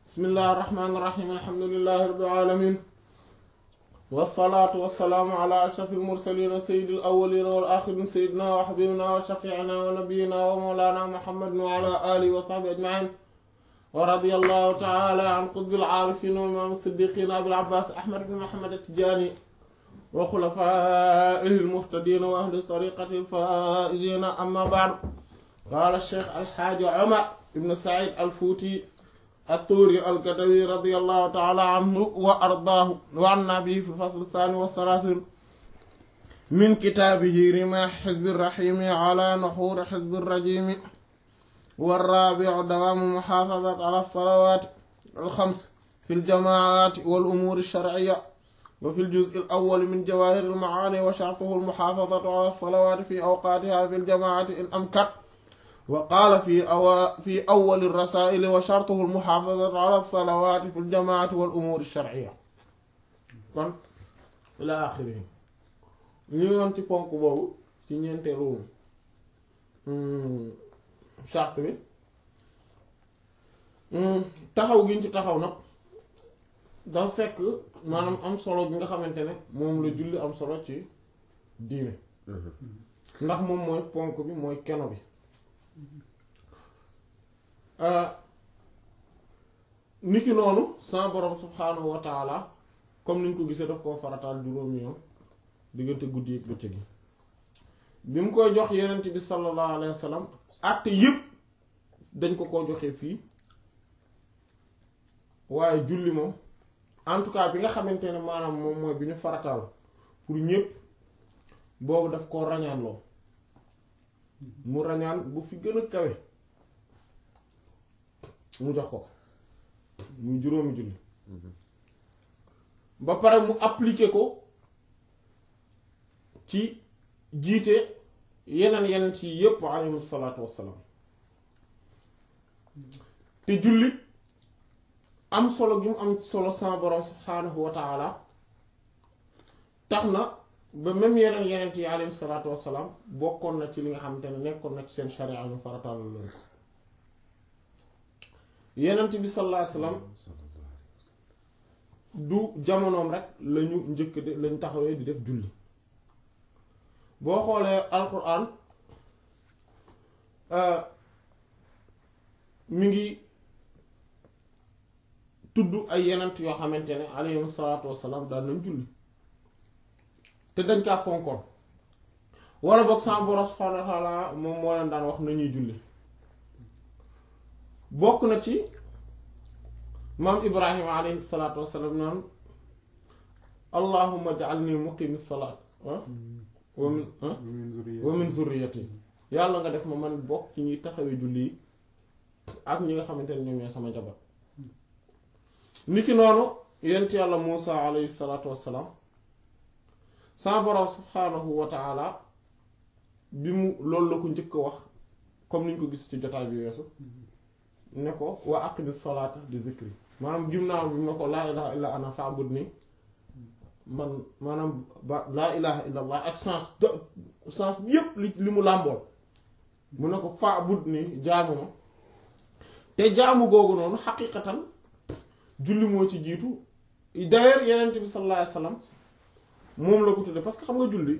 bismillahi irrahmani irrahim alhamdulilahi rabbil alamin wassalaatu wassalaamu ala ashraf almursalin sayidi alawalina wal axirin sayidina wa xabibina wa shafiina wa nabiyina wa mawlana muhammadin wa ala alihi wa sahbi ajmain wa radiyallahu taala an qutbil aarifin wa imam siddiqin abil abbas ahmad ibn muhammad atijani wa xulafaihi almuhtadin wa ahli tariqati alfaizin amma baad qaala cheikh alxaaji omar ibn said alfuuti الطوري الكتوي رضي الله تعالى عنه وأرضاه وعنا به في الفصل الثاني والثلاثين من كتابه رماح حزب الرحيم على نحور حزب الرجيم والرابع دوام محافظة على الصلوات الخمس في الجماعات والأمور الشرعية وفي الجزء الأول من جواهر المعاني وشرطه المحافظة على الصلوات في أوقاتها في الجماعة إن أمكن وقال في أو في أول الرسائل وشرطه المحافظة على الصلوات في الجماعة والأمور الشرعية kon إلى آخره ñu yoon ci ponk boobu ci ñeenteelu charte bi taxaw gi ñu ci taxaw nag dafa fekk maanaam am solo bi nga xamante ne moom la julli am solo ci diine ndax moom mooy ponk bi mooy keno bi niki noonu sa borom subhaanahu wa taala comme niñ ko gisee daf koo farataal juróomi yoon diggante guddi ak bëccëg gi bi mu koy jox yenent bi sallallahu alayhi wa sallam àtte yépp dañ ko ko joxee fii waaye julli moom en tout cas bi nga xamante ne maanaam moom mooy bi ñu farataal pour ñépp boobu daf koo rañaanloo mu rañaan bu fi gën a kawe mu jox ko muy juróomi julli ba pare mu appliquer ko ci jiite yeneen yeneen ci yépp alayhim salaatu wassalaam te julli am solo gi mu am solo sama borom subhaanahu wa taala tax na ba même yeneen yeneen yi alayhi salaatu wassalaam bokkoon na ci li nga xamante ne nekkoon na ci seen sharia ñu farataal leen ko yenent bi sallallahu alayhi wasallam du jamonoom rek lañu njëkk de lañ taxawee di def julli boo xoolee alquran mi ngi tudd ay yenent yoo xamante ne alayhim salaatu wassalaam daan nañ julli te dañ kaa fonkoon wala boog sa borom subhaanahu wa taala moom moo leen daan wax nañuy julli bokk na ci maam ibrahima alayhi salaatu wassalaam naan allahumma ja'alni muqimi salaat wa min wa min zurriyati yàlla nga def ma man bokk ci ñuy taxawee julli yi ak ñi nga xamante ne ñoom ñooy sama jabar niki noonu yent yàlla muusa alayhi salaatu wassalaam sa borom subhaanahu wa taala bi mu loolu la ko njëkk a wax comme niñ ko gis ci jotaay bi weesu ne ko wa aqimi salaata di zikri maanaam gim naa bi ne ko laa ilaha illa ana fa'budni man maanaam ba laa ilaha illa allah ak sens sens bi yépp li li mu làmbool mu ne ko fa'budni jaamu ma te jaamu googu noonu xaqiqatan julli moo ci jiitu d'ailleurs yenent bi sallallahu alayhi wasallam moom la ko tudde parce que xam nga julli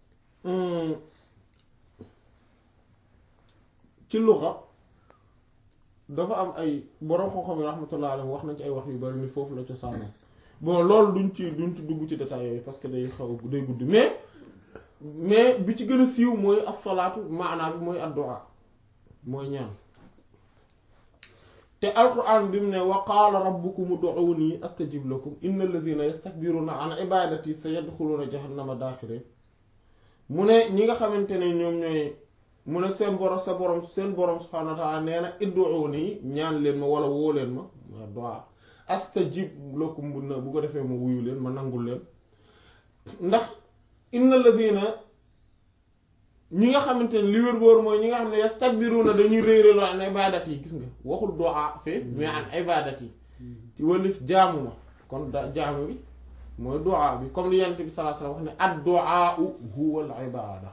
ci luxa dafa am ay borom xam-xam yi rahmatullah alayhi wax nañ ci ay wax yu bari ni foofu la cosaanoo bon loolu duñ ci duñ ci dugg ci détails yooyu parce que day xaw day gudd mais mais bi ci gën a siiw mooy as-salaatu maanaa bi mooy ad-du'a mooy ñaan te alquran bi mu ne wa qaala rabbukum ud'uuni astajib lakum inna alladhina yastakbiruna an ibadati sayadkhuluna jahannama daaxirin mu ne ñi nga xamante ne ñoom ñooy mu ne seen borom sa borom seen borom subhaanahu wa ta'ala nee na ud'uuni ñaan leen ma wala woo leen ma ma du'a astajib lakum bu na bu ko defee ma wuyu leen ma nangul leen ndax inna alladhina ñi nga xamante ne li wér boor mooy ñi nga xam ne yastakbiruna dañuy réeréelu an ibadat yi gis nga waxul du'a fee mais an ibadat yi ci wàllif jaamu ma kon da jaamu bi mooy du'a bi comme li yonent bi sallallahu alayhi wasallam wax ne ad-du'a huwa al-ibada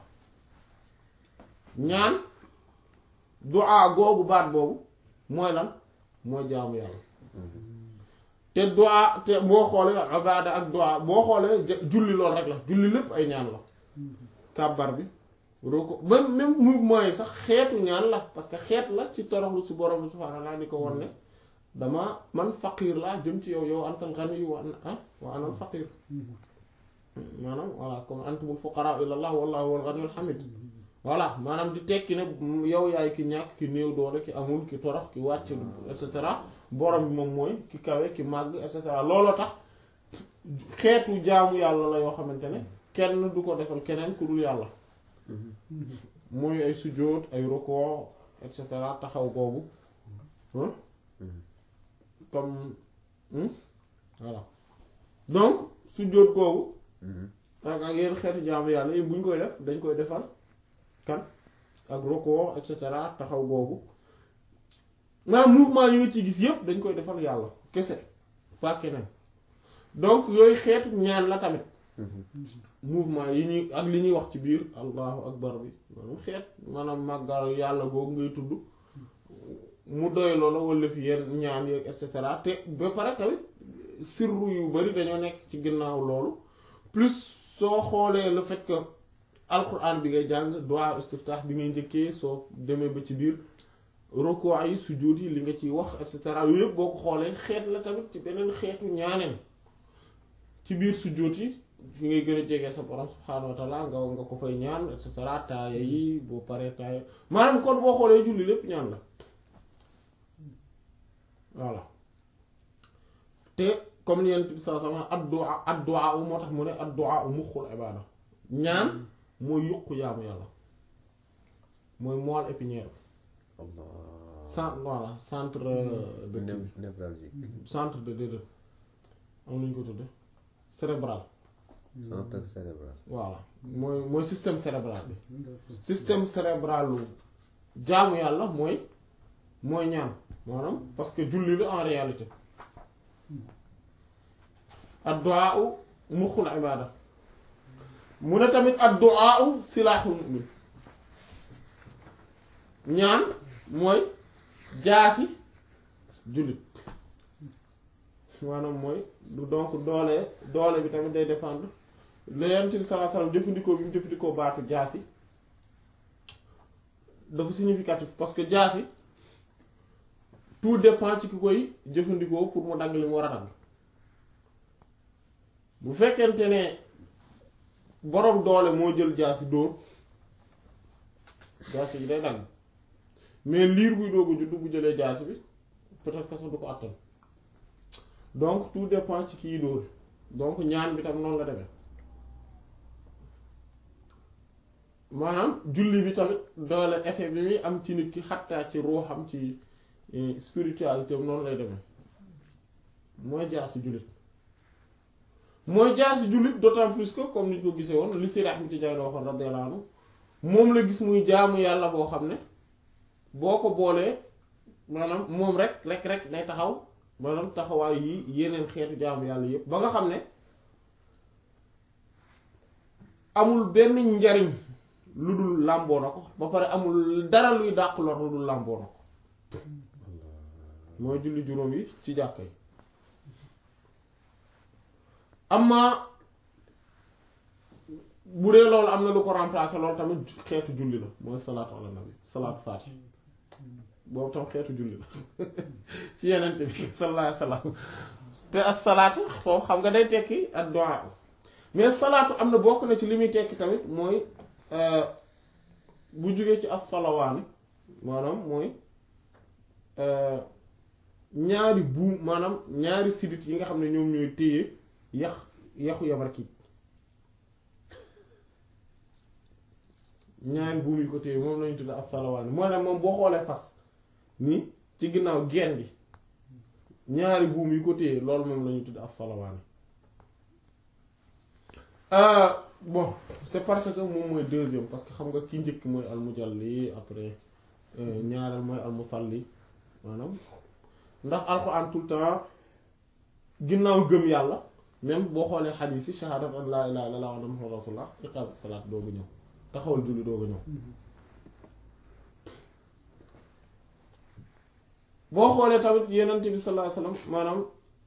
ñaan du'a googu baat boobu mooy lan mooy jaamu yàlla te du'a te boo xoolee ibaada ak du'a boo xoolee ja- julli lool rek la julli lépp ay ñaan la kàbbar bi ruku même même mouvement yi sax xeetu ñaan la parce que xeet la ci toroxlu si borom bi subhaanahu wa ta'aala di ko won ne dama man faqiir laa jëm ci yow yow antal ghani wa ana ah wa anal faqiir maanaam voilà comme antumul fuqaraa ilallah wallahu huwal ghaniyyul hamiid voilà maanaam di tekki ne yow yaay ki ñàkk ki néew doole ki amul ki torox ki wàcc et cetera borom bi moom mooy ki kawe ki màgg et cetera looloo tax xeetu jaamu yàlla la yoo xamante ne kenn du ko defal keneen ku dul yàlla mooy ay sujjóot ay rukoo et cetera taxaw googu hein comme hmm? voilà donc sujjóot googu ak ak yenn xeetu jaamu yàlla yi bu ñu koy def dañ koy defal kan ak rukoo et cetera taxaw googu maanaam mouvement yi nga ci gis yépp dañ koy defal yàlla kese pas keneen donc yooyu xeetu ñaan la tamit mouvement yi ñuy ak li ñuy wax ci biir allahu akbar bi maanaam xeet maanaam màggal yàlla googu ngay tudd mu doy loola wala fi yenn ñaan yeeg et cetera te ba pare tamit sirru yu bari dañoo nekk ci ginnaaw loolu plus soo xoolee le fait que alquran bi ngay jàng du'a istiftah bi ngay njëkkee soo demee ba ci biir rukuu yi sujjóot yi li nga ciy wax et cetera yooyu yëpp boo ko xoolee xeet la tamit ci beneen xeetu ñaaneen ci biir sujjóot yi fi ngay gën a jege sa borom subhaanahu wa taala nga nga ko fay ñaan et cetera taaya yi boo paree taaya maanaam kon boo xoolee julli lépp ñaan la voilà te comme ni yent bi saa sama addu'a addu'a u moo tax mu ne addu'a u muxul ibaada ñaan mooy yuqu yaamu yàlla mooy moelle épinière bi Allah cent voilà centre de kii bi névralgique centre de déedéet am nañu ko tudde cérébral centre cérébral voilà mooy mooy système cérébral bi système cérébral lu jaamu yàlla mooy mooy ñaan maanaam parce que julli la en réalité ad-du'a muxul ibaada mu ne tamit ad-du'a silaaxul mu'min ñaan mooy jaasi jullit maanaam mooy du donc doole doole bi tamit day dépendre la Yonent bi sallallahu alayhi wasallam jëfandikoo bi mu jëfandikoo baatu jaasi dafa significatif parce que jaasi tout dépend ci ki koy jëfandikoo pour mu dagg li mu war a dagg bu fekkente ne boroom doole moo jël jaasi dóor jaasi yi day dagg mais liir buy doog a juddu bu jëlee jaasi bi peut-être que sax du ko àttan donc tout dépend ci kii dóor donc ñaan bi tam noonu la demee maanaam julli bi tamit doole effet bi muy am ci nit ki xattaa ci ruuxam ci spiritualité am noonu lay demee mooy jaasi jullit mooy jaasi jullit d'autant plus que comme ni ñu ko gisee woon li Seydi Ahmad Tijaani waxoon radiyallahu anhu moom la gis muy jaamu yàlla boo xam ne boo ko boolee maanaam moom rek rek rek day taxaw maanaam taxawaay yi yeneen xeetu jaamu yàlla yépp ba nga xam ne amul benn njariñ lu dul làmboo na ko ba pare amul dara luy dàq lor lu dul làmboo na ko mooy julli juróom yi ci jàkka yi amma bu dee loolu am na lu ko remplacer loolu tamit xeetu julli la mooy salaatu ala nabi salaatu faati boobu tam xeetu julli la ci yenente bi sallallahu alayhi wasallam te as salaatu foofu xam nga day tekki ak du'a mais salaatu am na bokk na ci li muy tekki tamit mooy bu jógee ci as salawaani maanaam mooy ñaari buum maanaam ñaari sidit yi nga xam ne ñoom ñooy téye yax yaxu yabar kii ñaari buum yi ko téye moom lañu tudd as-salawaani mooy nag moom boo xoolee fas ni ci ginnaaw geen bi ñaari buum yi ko téye loolu moom lañu tudd as-salawaani bon c'est parce que moom mooy deuxième parce que xam nga ki njëkk mooy al-mujalli après ñaareel mooy al-musalli maanaam ndax alxuraan tout le temps ginnaaw gëm yàlla même boo xoolee xadiis yi shahaadat an laa ilaaha illallaah wa anna muhammadan rasuulullaah iqaam salaat doogu ñëw taxawal julli doogu ñëw boo xoolee tamit yenent bi sallallahu alayhi wasallam maanaam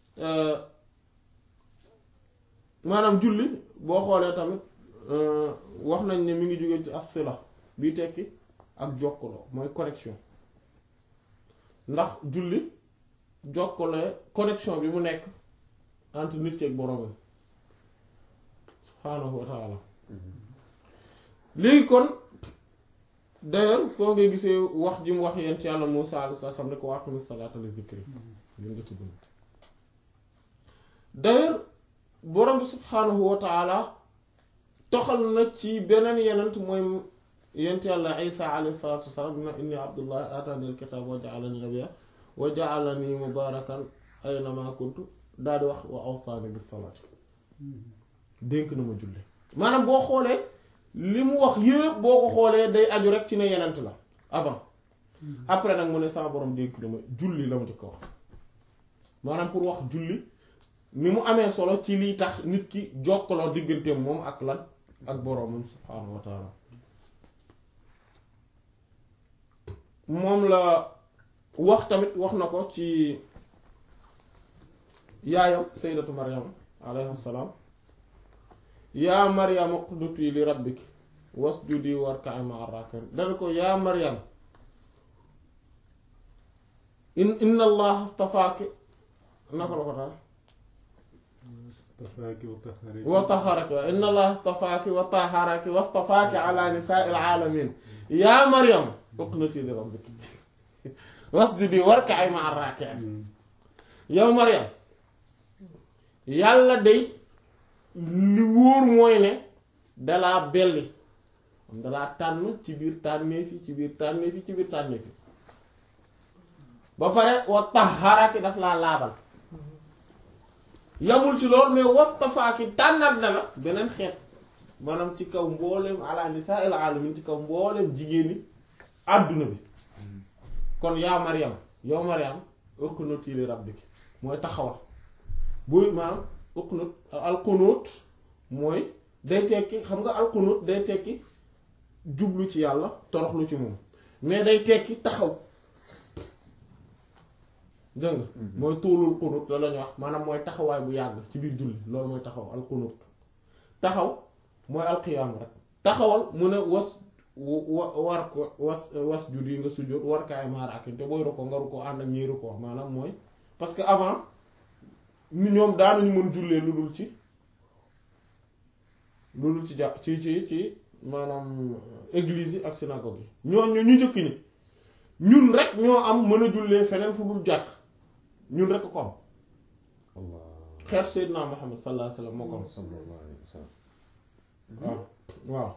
maanaam julli boo xoolee tamit wax nañ ne mi ngi jóge ci as-sila bii tekki ak jokkaloo mooy connexion ndax julli jokkale connexion bi mu nekk entre nit ki ak boroomam subhaanahu wa taala léegi kon d'ailleurs foo ngay gisee wax ji mu wax yent yàlla Muusaa alayhi salaam ne ko wa aqimi salaata li zikri lim nga ci bind d'ailleurs borom bi subhaanahu wa taala toxal na ci beneen yenent mooy yent yàlla Isaa alayhi salaatu wasalaam dina inni abdullahi aataani alkitaab wa ja'alani nabiyya wa ja'alani mubaarakan aynama kuntu daal di wax wa awsaani bis salaati dénk na ma julli maanaam boo xoolee li mu wax yëpp boo ko xoolee day aju rek ci ne yenent la avant après nag mu ne sama borom dénk na ma julli la mu ci ko wax maanaam pour wax julli ni mu amee solo ci liy tax nit ki jokkaloo digganteem moom ak lan ak boroomam subhaanahu wa taala moom la wax tamit wax na ko ci yaayam sayyidatu maryam alayhi salaam yaa maryam uqnuti li rabbik wasjudi warka'i ma'a raaki'in dana ko yaa maryam in inna allaha astafaaki naka la ko tax astafaaki wa taharaki wa taharaki wa inna allaha astafaaki wa taharaki wastafaaki ala nisaa'il aalamiin yaa maryam uqnuti li rabbik wasjudi warka'i ma'a raaki'in yow maryam yàlla day li wóor mooy ne dalaa belli dalaa tànn ci biir tànnee fi ci biir tànnee fi ci biir tànnee fi ba pare wa taharaki daf laa laabal yamul ci loolu mais wastafaaki tànnat na la beneen xeet maanaam ci kaw mbooleem ala nisaa'il alamin ci kaw mbooleem jigéeni àdduna bi kon yaa Maryam yow Maryam uqnuti li rabbiki mooy taxawal buy maanaam uqnut alqunut mooy day tekki xam nga alqunut day tekki jublu ci yàlla toroxlu ci moom mais day tekki taxaw dégg nga mooy tuulul qunut la lañu wax maanaam mooy taxawaay bu yàgg ci biir julli loolu mooy taxaw alqunut taxaw mooy alqiyaam rek taxawal mu ne was wa war ko was was jud yi nga sujjóot war kaay maaraakin te booy rukkoo nga rukkoo ànd ak ñiy rukkoo maanaam mooy parce que avant ni ñoom daanuñu mën jullee lu dul ci lu dul ci jàpp ci ci ci maanaam église yi ak synagogue yi ñooñ ñu ñu njëkk ñi ñun rek ñoo am mën a jullee feneen fu dul jàkk ñun rek ko am Allah xeet Seydina Muhammad sallallahu alayhi wasallam moo ko am sallallahu alayhi wa sallam waaw waaw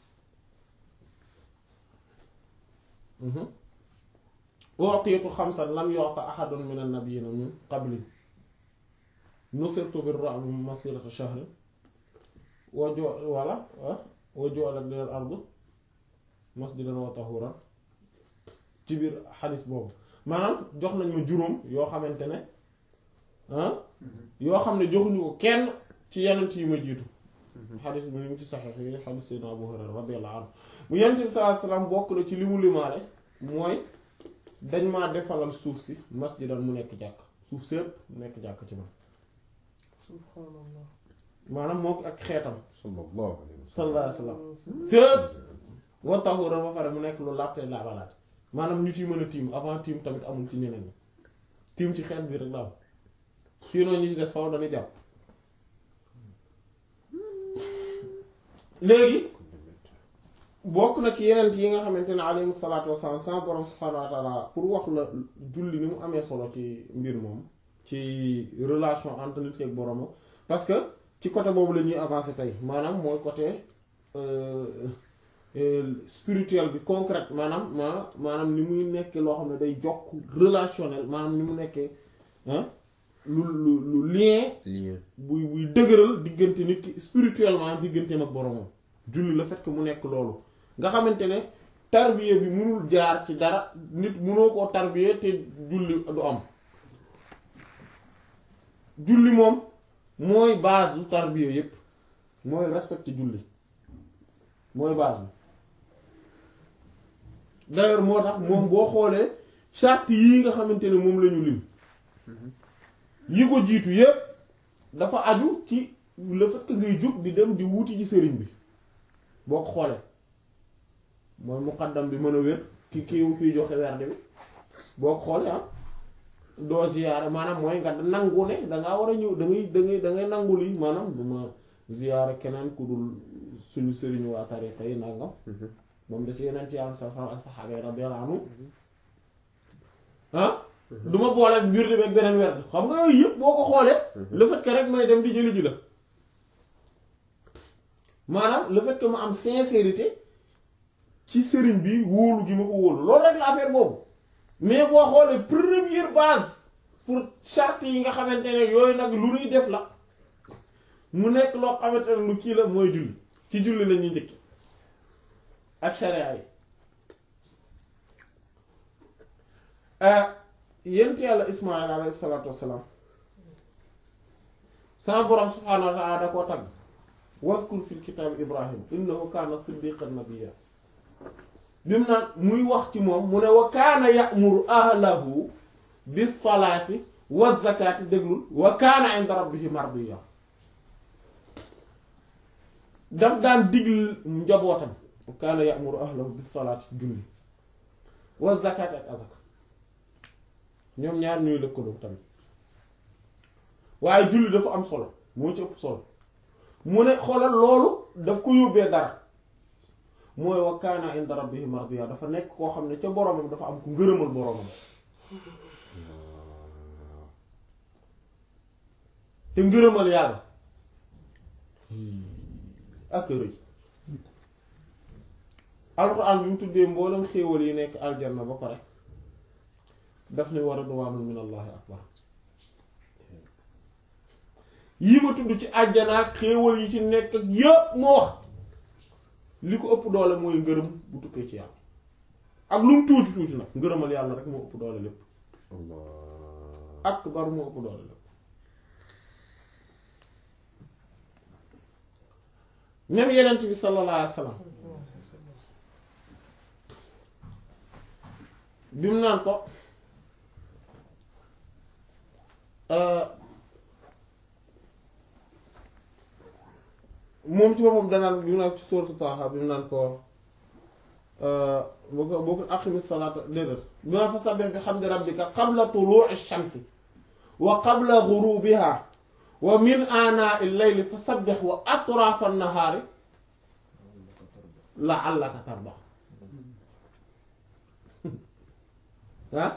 u'tiitu xamsan lam yu'ta ahadun min an-nabiyyiina min qabli nusirtu bir-ru'bi masirata shahrin wa ju wala wa ju'ilat liyal ardu masjidan wa tahuuran ci biir xadis boobu maanaam jox nañ ma juróom yoo xamante ne ah yoo xam ne joxuñu ko kenn ci yeneen yi ma jiitu xadis bi ñu ngi ci saxiix yi xadis Seydina Abu Hurayra radiyallahu anhu mu yenent bi sallallahu alayhi wasallam bokk na ci li mu limaale mooy dañ maa defalal suuf si masjidan mu nekk jàkk suuf sépp mu nekk jàkk ci man subhanallah maanaam moom ak xeetam sallallahu alayhi wa sallam sallallahu alayhi wasallam fépp wa tahuran ba pare mu nekk lu laabte laabalaat maanaam ñu ciy mën a tiim avant tiim tamit amul ci ñeneen ñi tiim ci xeet bi rek la am sinon ñi ci des faw dañuy jàpp léegi bokk na ci yeneen yi nga xamante ne alayhi salaatu wasalaam sama borom subhaanahu wa taala pour wax la julli ni mu amee solo ci mbir moom ci relation entre nit ak boromam parce que ci côté boobu la ñuy avancer tey maanaam mooy côté euh, euh, spirituel bi concret maanaam ma maanaam ni muy nekkee loo xam ne day jokk relationnel maanaam ni mu nekkee ah lu lu lu lien lien buy buy dëgëral diggante nit ki spirituellement digganteem ak boromam julli le fait que mu nekk loolu nga xamante ne tarbiya bi mënul jaar ci dara nit mënoo koo tarbiya te julli du am julli moom mooy base du tarbiya yépp mooy respecter julli mooy base bi d'ailleurs moo tax moom boo xoolee charte yii nga xamante ne moom la ñu lim yi ko jiitu yépp dafa aju ci le fait que ngay jóg di dem di wuuti ci sëriñ bi boo ko xoolee mooy muqaddam bi mën a wér ki kii kiy joxe werde bi boo ko xoolee ah doo ziyaara maanaam mooy nga nangu ne dangaa war a ñëw da ngay da ngay da ngay nangu lii maanaam du ma ziyaara keneen ku dul suñu sëriñu waa tariqa yi nangam moom da si yeneen ci yàlla sa sa ak saxaaba yi radiyallahu anhu ah du ma boole ak mbir di ak beneen werd xam nga yooyu yëpp boo ko xoolee le fait que rek may dem di jëli ji la maanaam le fait que ma am sincérité ci sëriñ bi wóolu gi ma ko wóolu loolu rek la affaire boobu mais boo xoolee première base pour charte yi nga xamante ne yooyu nag lu ñuy def la mu nekk loo xamante ne lu kii la mooy julli ci julli la ñuy njëkki ak sharia yi yent yàlla ismail alayhi salaatu wassalaam sama borom subhaanahu wa taala da koo tagg waskur fil kitaab ibrahim innahu kaana siddiqan nabiyya bi mu naan muy wax ci moom mu ne wa kaana ya'muru ahlahu bis salaati wa zakaati déglul wa kaana inda rabbihi mardiyya daf daan digl njabootam wa kaana ya'muru ahlahu bis salaati julli wa zakaati ak azaka ñoom ñaar ñuy lëkkaloo tamit waaye julli dafa am solo moo ci ëpp solo mu ne xoolal loolu daf ko yóbbee dara mooy wa kaana inda rabbihi mardiya dafa nekk koo xam ne ca boromam dafa am ku ngërëmal boromam te ngërëmal yàlla ak rëy alxuraan bi mu tuddee mboolem xéewal yi nekk aljanna ba pare daf ne wa ridwaanun min allahi akbar yii ma tudd ci àjjana ak xéewal yi ci nekk ak yépp moo wax li ko ëpp doole mooy ngërëm bu tukkee ci yàlla ak lu mu tuuti tuuti nag ngërëmal yàlla rek moo ëpp doole lépp Allah akbar moo ëpp doole lépp même yenent bi sallallahu alayhi wa sallam bi mu naan ko moom ci boppam danaan bi mu naan ci sourate Taaha bi mu naan ko boo ko boo ko aqimi salaata déedéet bi ma fa sabbih bi hamdi rabbika qabla tuluu'i shamsi wa qabla ghurubiha wa min aanaa'i layli fa sabbih wa atraafa an-nahaari la'allaka tardaa ah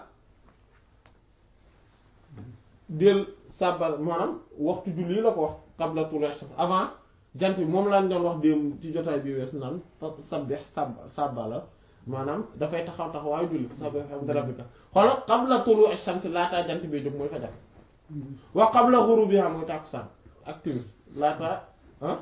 del sàbbal maanaam waxtu julli la ko wax qabla tuluu'i shams avant jant bi moom laa doon wax démb ci jotaay bi wees naan fa sabbih sàbb sàbbala maanaam dafay taxaw taxawaayu julli fa sabbih bihamdi rabbika xoolal qabla tuluu'i shams laataa jant bee jóg mooy fajar wa qabla ghurubiha mooy tàkkusaan ak timis laataa ah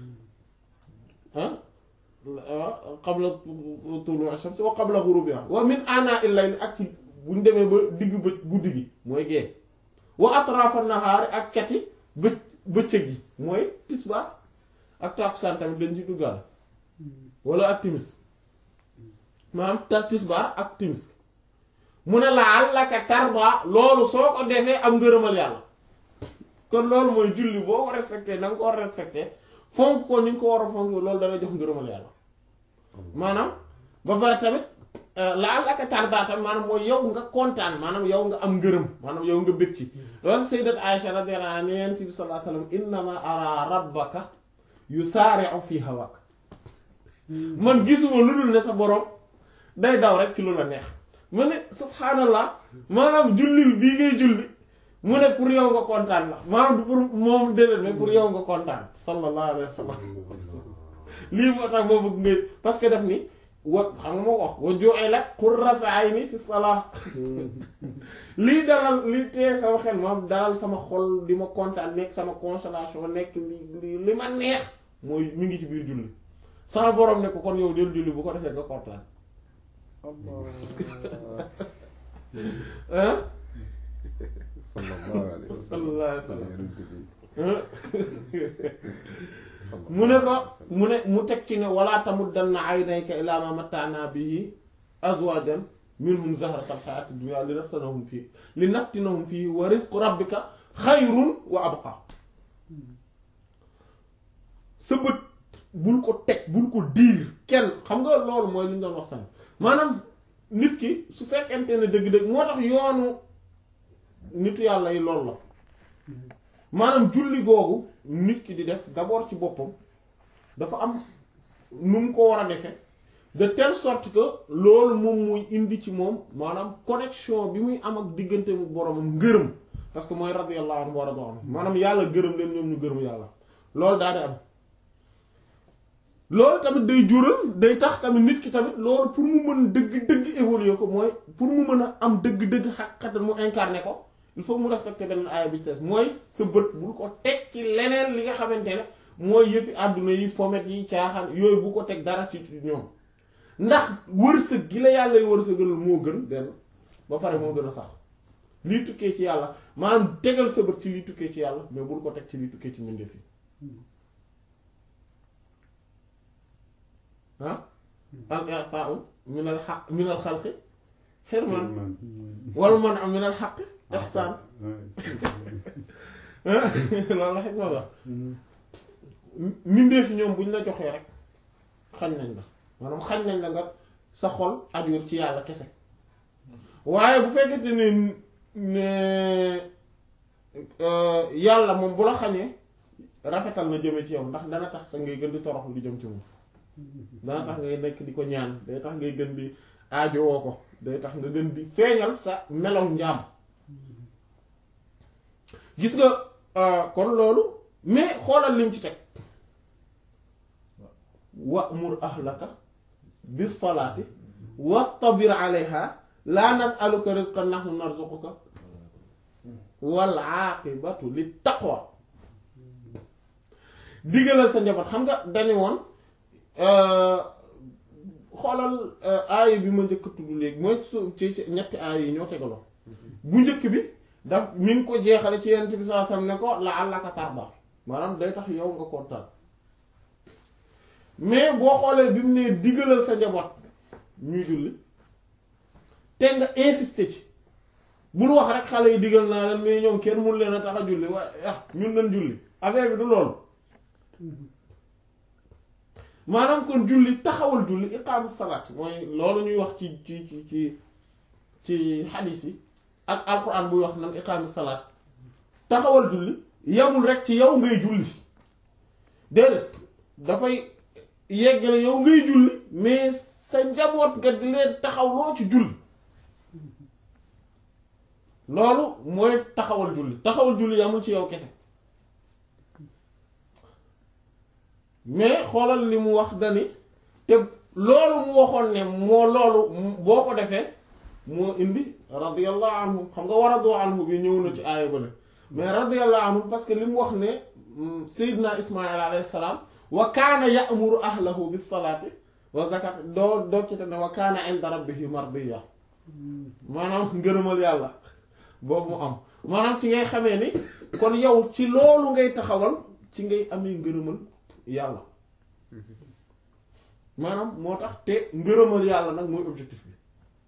ah qabla tuluu'i shams wa qabla ghurubiha wa min aanaa'i layli ak ci bu ñu demee ba digg bë guddi gi mooy gée wa atraafa nahaari ak cati bë bëccëg gi mooy tisbaar ak tàkkusaan tamit dañ ci duggaal wala ak timis maanaam ta tisbaar ak timis mu ne la'allaka tarda loolu soo ko defee am ngërëmal yàlla kon loolu mooy julli boo ko respecté na nga ko war a respecté fonk ko ni nga ko war a fonk loolu dana jox ngërëmal yàlla maanaam ba pare tamit la'allaka tarda tamit maanaam mooy yow nga kontaan maanaam yow nga am ngërëm maanaam yow nga bëgg ci loolu sayyidat Aisha radiyallahu anha Yonent bi sallallahu alayhi wasallam innama ara rabbaka yusaari'u fi hawak man gisuma lu dul ne sa borom day daw rek ci lu la neex mu ne subhaanallah maanaam julli bii ngay julli mu ne pour yow nga kontaan la maanaam du pour moom déedéet mais pour yow nga kontaan sallallahu alayhi wa sallam lii moo tax moo bëgg ngay parce que daf ni wa xam nga moo wax wa ju'ilat qurratu ayni fi salah lii dalal lii tee sama xel moom dalal sama xol di ma kontaan nekk sama consolation nekk li li ma neex mooy mi ngi ci biir julli sama borom ne ko kon yow del julli bu ko defee nga kontaan ah sallallahu alayhi wa sallam sallallahu alayhi wa sallam Yonent bi mu ne ko mu ne mu teg ci ne wala tamuddanna aynayka ilaa ma matta'na bihi azwajan minhum zahrata alxayaati dunya li naftinahum fii li naftinahum fii wa rizqu rabbika xayrun wa abqa sa bët bul ko teg bul ko diir kenn xam nga loolu mooy li ñu doon wax sànq maanaam nit ki su fekkente ne dëgg-dëgg moo tax yoonu nitu yàlla yi loolu la maanaam julli googu nit ki di def d'abord ci boppam dafa am nu mu ko war a defee de telle sorte que loolu moom muy indi ci moom maanaam connexion bi muy am ak diggante mu boromam ngërëm parce que mooy radiyallahu anhu wa radu anhu maanaam yàlla gërëm leen ñoom ñu gërëm yàlla loolu daal di am loolu tamit day jural day tax tamit nit ki tamit loolu pour mu mën dëgg-dëgg évoluer ko mooy pour mu mën a am dëgg-dëgg xaqat mu incarner ko il faut mu respecter benn aaya bi te mooy sa bët bul ko teg ci leneen li nga xamante ne mooy yëfi àdduna yi pomet yi caaxaan yooyu bu ko teg dara ci ñoom ndax wërsëg gi la yàlla y wërsëgal moo gën benn ba pare moo gën a sax lii tukkee ci yàlla maanaam tegal sa bët ci lii tukkee ci yàlla mais bul ko teg ci lii tukkee ci mbindeef yi ah al i'ta'u min al haqq min al xalqi xirman wala man am min al xaqi ihsaan loolu la xikma wax mbindeef yi ñoom bu ñu la joxee rek xañ nañ la maanaam xañ nañ la nga sa xol ajuur ci yàlla kese waaye bu fekkente ne ne yàlla moom bu la xañee rafetal na jëme ci yow ndax dana tax sa ngay gën di toroxlu di jëm ci moom dana tax ngay nekk di ko ñaan day tax ngay gën di aajowoo ko day tax nga gën di feeñal sa melow njaam gis nga kon loolu mais xoolal lim ci teg wa'mur ahlaka bis salaati wastabir alayha laa nas'aluka rizqan nahnu narzuquka wal aaqibatu lit taqwa diggalal sa njaboot xam nga dañu woon xoolal aaya bi ma njëkk tudd léegi mooy su ci ci ñetti aaya yi ñoo tegaloo bu njëkk bi daf mi ngi ko jeexale ci yenn bi saa sam ne ko la'allaka tarda maanaam day tax yow nga kontaan mais boo xoolee bi mu ne diggalal sa njaboot ñuy julli te nga insister ci bul wax rek xale yi diggal naa leen mais ñoom kenn mun leen a tax a julli waaye ah ñun nañ julli affaire bi du loolu maanaam kon julli taxawal julli iqaamu salaat mooy loolu ñuy wax ci ci ci ci ci xadiis yi ak alquran buy wax nan iqaamu salaat taxawal julli yamul rek ci yow ngay julli déedéet dafay yeggale yow ngay julli mais sa njaboot nga di leen taxaw loo ci julli loolu mooy taxawal julli taxawal julli yamul ci yow kese mais xoolal li mu wax dani te loolu mu waxoon ne moo loolu boo ko defee moo indi radiyallahu anhu xam nga waradu anhu bi ñëw na ci aaya ba ne mais radiyallahu anhu parce que li mu wax ne Seydina Ismaïl alayhi salaam wa kaana ya'muru ahlahu bis salaati wa zakat doo doo ci te ne wa kaana inda rabbihi mardiya maanaam ngërëmal yàlla boobu mu am maanaam ci ngay xamee ni kon yow ci loolu ngay taxawal ci ngay amee ngërëmal yàlla maanaam moo tax te ngërëmal yàlla nag mooy objectif bi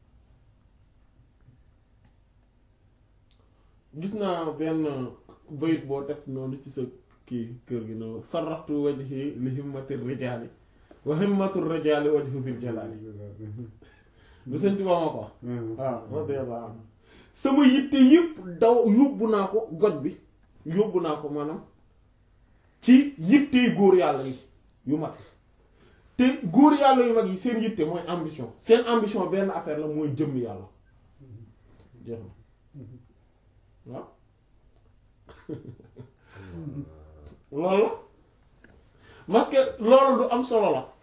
gis naa benn bayit boo def noonu ci sa kii kër gi noonu sarraftu wajhi li himmati rijaali wa himmatu rijaali wajhu dil jalaali lu sëñ Tuubaa ma ko wax waaw radiyallahu anhu sama yitte yëpp daw yóbbu naa ko goj bi yóbbu naa ko maanaam ci yittey góor yàlla yi yu mag te góor yàlla yu mag yi seen yitte mooy ambition seen ambition benn affaire la mooy jëmm yàlla jeex na waaw loolu la parce que loolu du am solo la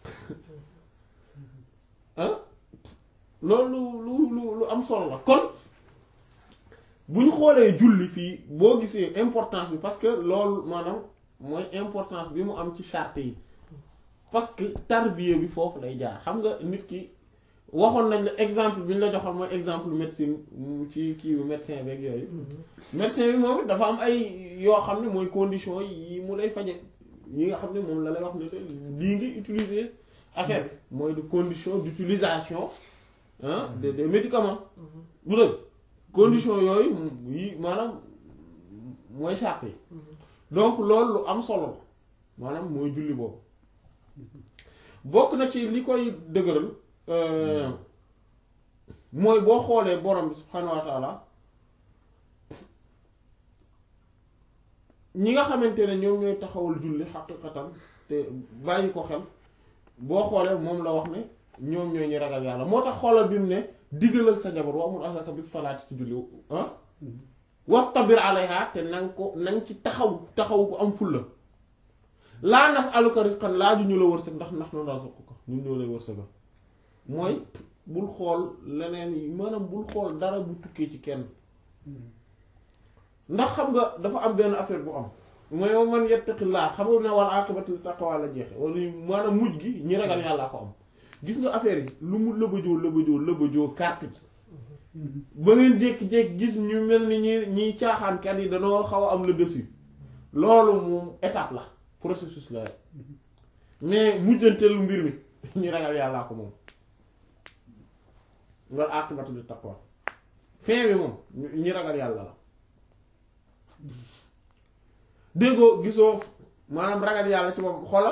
ah loolu lu lu lu am solo la kon bu ñu xoolee julli fii boo gisee importance bi parce que loolu maanaam mooy importance bi mu am ci charte yi parce que tarbiya bi foofu lay jaar xam nga nit ki waxoon nañ la exemple bi ñu la joxoon mooy exemple médecine ci kii médecin beeg yooyu médecin bi moom dafa am ay yoo xam ne mooy condition yi mu lay faje yi nga xam ne moom la lay wax ne lii ngi utiliser affaire bi mooy de condition d'utilisation ah des des médicaments bu dëgg condition yooyu yi maanaam mooy sàrt yi donc loolu lu am solo la maanaam mooy julli boobu bokk na ci li koy dëgëral mooy boo xoolee borom bi subhanahu wa taala ñi nga xamante ne ñoom ñooy taxawal julli xaqiqatan te bàyyi ko xel boo xoolee moom la wax ne ñoom ñooy ñi ragal yàlla moo tax xoolal bi mu ne digalal sa jabar wa amul ahlaka bis salaati ci julli ah wastabir alayha te nang ko nang ci taxaw taxaw ko am fulla laa nas'aluka rizqan laaju ñu la wërsëg ndax ndax noonu daal ko ñun ñoo lay wërsëgal mooy bul xool leneen yi maanaam bul xool dara bu tukkee ci kenn ndax xam nga dafa am benn affaire bu am mooy man yattaqillaa xam nga ne wal aqibatu lit taqwa la jeexe wala maanaam mujj gi ñi ragal yàllaa ko am gis nga affaire yi lu mu lëbëjoo lëbëjoo lëbëjoo carte bi ba ngeen jékki-jékki gis ñu mel ni ñi ñiy caaxaankat yi danoo xaw a am le dessus loolu moom étape la processus la rek mais mujjanteelu mbir mi ñi ragal yàllaa ko moom wal aqibatu lit taqwa fin bi moom ñi ragal yàlla la déggoo gisoo maanaam ragal yàlla ci moom xoolal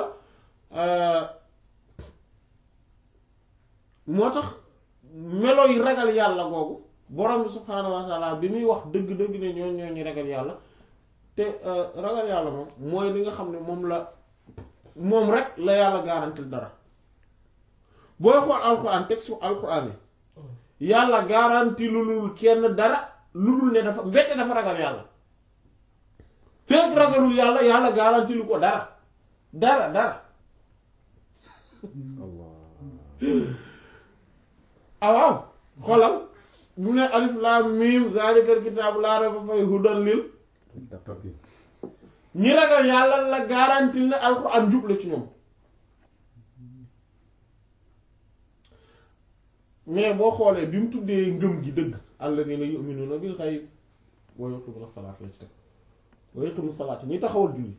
moo tax melo yi ragal yàlla googu borom bi subhaanahu wa taala bi muy wax dëgg-dëgg ne ñoo ñoo ñu ragal yàlla te ragal yàlla moom mooy li nga xam ne moom la moom rek la yàlla garantil dara booy xool alquran texte alquran yi yàlla garanti lu lul kenn dara lu dul ne dafa mbette dafa ragal yàlla fekk ragalul yàlla yàlla garanti lu ko dara dara dara Allah ah waaw xoolal bu ne alif laam miim zaalikal kitaabu laa rayba fiihi hudan lil muttaqin ñi ragal yàlla la garanti ne alxuraan jub la ci ñoom mais boo xoolee bi mu tuddee ngëm gi dëgg alladhiina yu'minuuna bil ghayb wa yuqiimuuna salaata la ci teg wa yuqiimuuna salaata ñi taxawal julli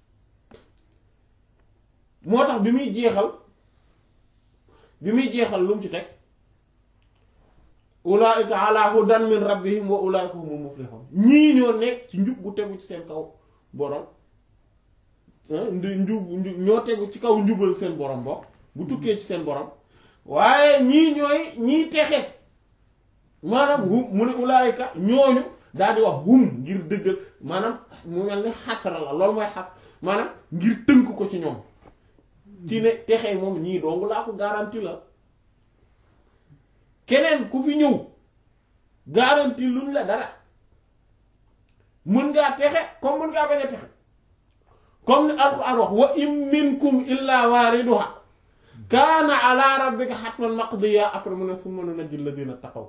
moo tax bi muy jeexal bi muy jeexal lu mu ci teg ulaa'ika ala hudan min rabbihim wa ulaa'ika humul muflihun ñii ñoo nekk ci njub gu tegu ci seen kaw borom ndi njub njub ñoo tegu ci kaw njubal seen borom bokk bu tukkee ci seen borom waaye ñii ñooy ñii texe maanaam hum mu ne ulaa'ika ñooñu daal di wax hum ngir dëggal maanaam mu mel ni xasra la loolu mooy xas maanaam ngir tënk ko ci ñoom ci ne texe moom ñii dong laa ko garanti la keneen ku fi ñëw garanti luñ la dara mën ngaa texe comme mën ngaa bañ a texe comme ni alxuraan wax wa in minkum illa waariduha kaana ala rabbika hatman maqdiya après mu ne summa nunajji alladina taqaw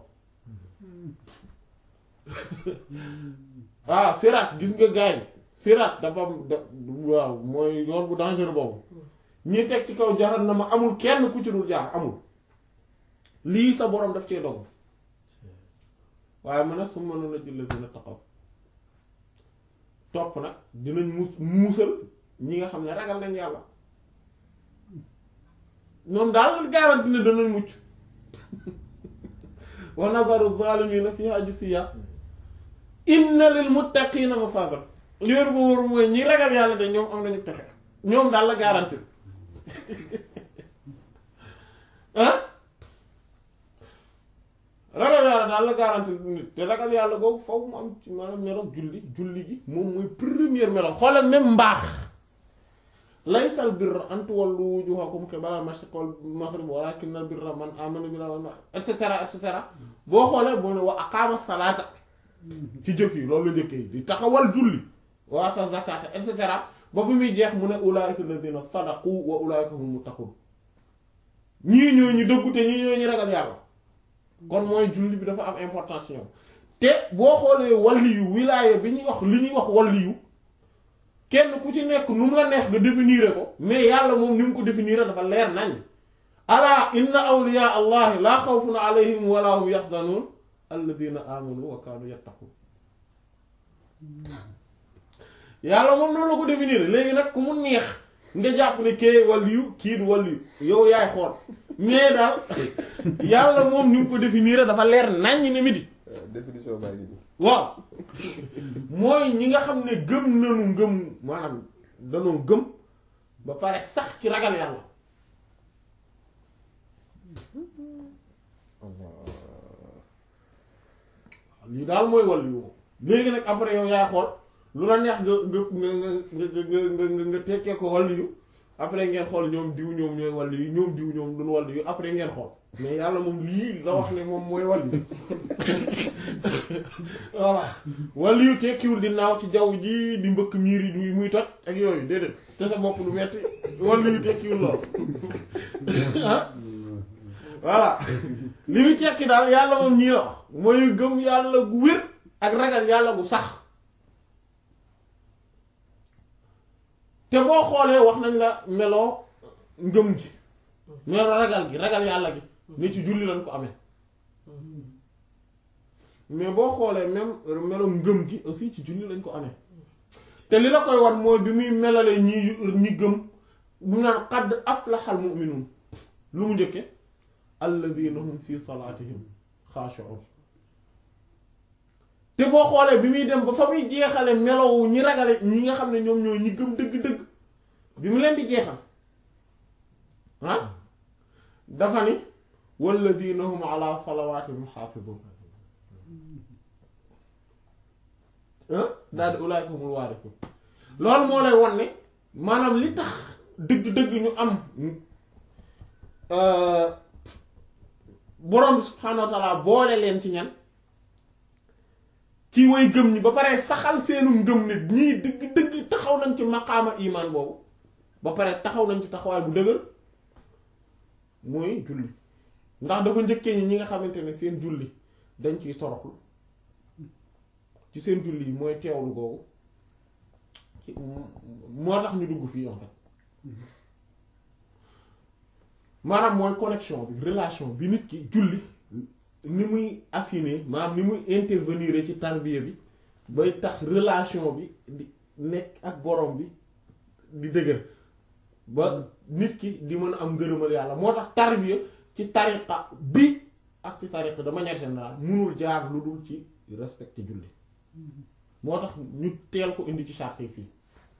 waaw siraat gis nga gaay siraat dafa am da waaw mooy yoon bu dangereux boobu ñi teg ci kaw jahannama amul kenn ku ci dul jaar amul lii sa borom daf cee dog waaye mu ne summa nunajji alladina taqaw topp nag dinañ mus muusal ñi nga xam ne ragal nañ yàlla ñoom daal garanti ne danañ mucc wa nazaru zalimina fiha jisiya inna lil muttaqina mafaza léer ba wóor mooy ñi ragal yàlla de ñoom am nañu texe ñoom daal la garanti ah ragal yàlla daal la garanti nit te ragal yàlla googu foofu mu am ci maanaam melo julli julli gi moom mooy première melo xoolal même mbaax laysal birra an tuwallu wujuhakum qibala al-mashriq wal maghrib walakinna al-birra man amana billahi wal yawmil akhir et cetera et cetera boo xoolee boo ne wa aqama salata ci jëf yi loolu la njëkkee di taxawal julli wa ata zakata et cetera ba bi muy jeex mu ne ulaika alladhina sadaqu wa ulaika hum muttaqun ñii ñoo ñu dëggu te ñii ñoo ñu ragal yàlla kon mooy julli bi dafa am importance ñoom te boo xoolee waliyu wilaaya bi ñuy wax li ñuy wax waliyu kenn ku ci nekk nu mu la neex nga définir ko mais yàlla moom ni mu ko définir dafa leer nañ ala inna awliya allahi laa xawfun alayhim wala hum yaxzanun alladina amanu wa kaanu yattaqun yàlla moom noonu la ko définir léegi nag ku mu neex nga jàpp ne kee waliyu kii du waliyu yow yaay xool mais daal yàlla moom ni mu ko définir dafa leer naññ ni midi définition baa ngi nii. waaw mooy ñi nga xam ne gëm nañu ngëm maanaam danoo gëm ba pare sax ci ragal yàlla lii daal mooy wàll yu léegi nag après yow yaa xool lu la neex nga nga nga nga nga nga nga tekkee ko wàll yu après ngeen xool ñoom diw ñoom ñooy wàll yu ñoom diw ñoom duñ wàll yu après ngeen xool mais yàlla moom lii la wax ne moom mooy wàll yu voilà wàll yu tekkiwul di naaw ci jaww ji di mbëkk miir yi du muy toj ak yooyu déedéet te sa bopp du metti wàll yu tekkiwul lool ah voilà li muy tekki daal yàlla moom ñii la wax mooy gëm yàlla gu wér ak ragal yàlla gu sax te boo xoolee wax nañ la meloo ngëm gi meloo ragal gi ragal yàlla gi ne ci julli lañ ko amee mais boo xoolee même meloo ngëm gi aussi ci julli lañ ko amee te li la koy wan mooy bi muy melalee ñi ñi gëm bu naan qad aflaxal mu'minuun lu mu njëkke alladina hum fi salaatihim xaashi'un te boo xoolee bi muy dem ba fa muy jeexale melowu ñi ragale ñi nga xam ne ñoom ñoo ñi gëm dëgg-dëgg bi mu leen di jeexal ah dafa ni walladina hum ala salawaatihim xaafizun ah daal di ulaa'ika humul waarisuun loolu moo lay wan ne maanaam li tax dëgg-dëgg ñu am borom subhaanahu wa taala boole leen ci ñan ci way gëm ñi ba pare saxal seenu ngëm nit ñii dëgg dëgg taxaw nañ ci maqaama imaan boobu ba pare taxaw nañ ci taxawaay bu dëgër mooy julli ndax dafa njëkkee ñi ñi nga xamante ne seen julli dañ ciy toroxlu ci seen julli yi mooy teewlu googu ci moo tax ñu dugg fii en fait maanaam mooy connexion bi relation bi nit ki julli ni muy affiner maanaam ni muy intervenir ci tarbiya bi bay tax relation bi di nekk ak borom bi di dëgër ba nit ki di mën a am ngërëmal yàlla moo tax tarbiya ci tariqa bi ak ci tariqa de manière générale munul jaar lu dul ci respecté julli moo tax ñu teel ko indi ci charte yi fii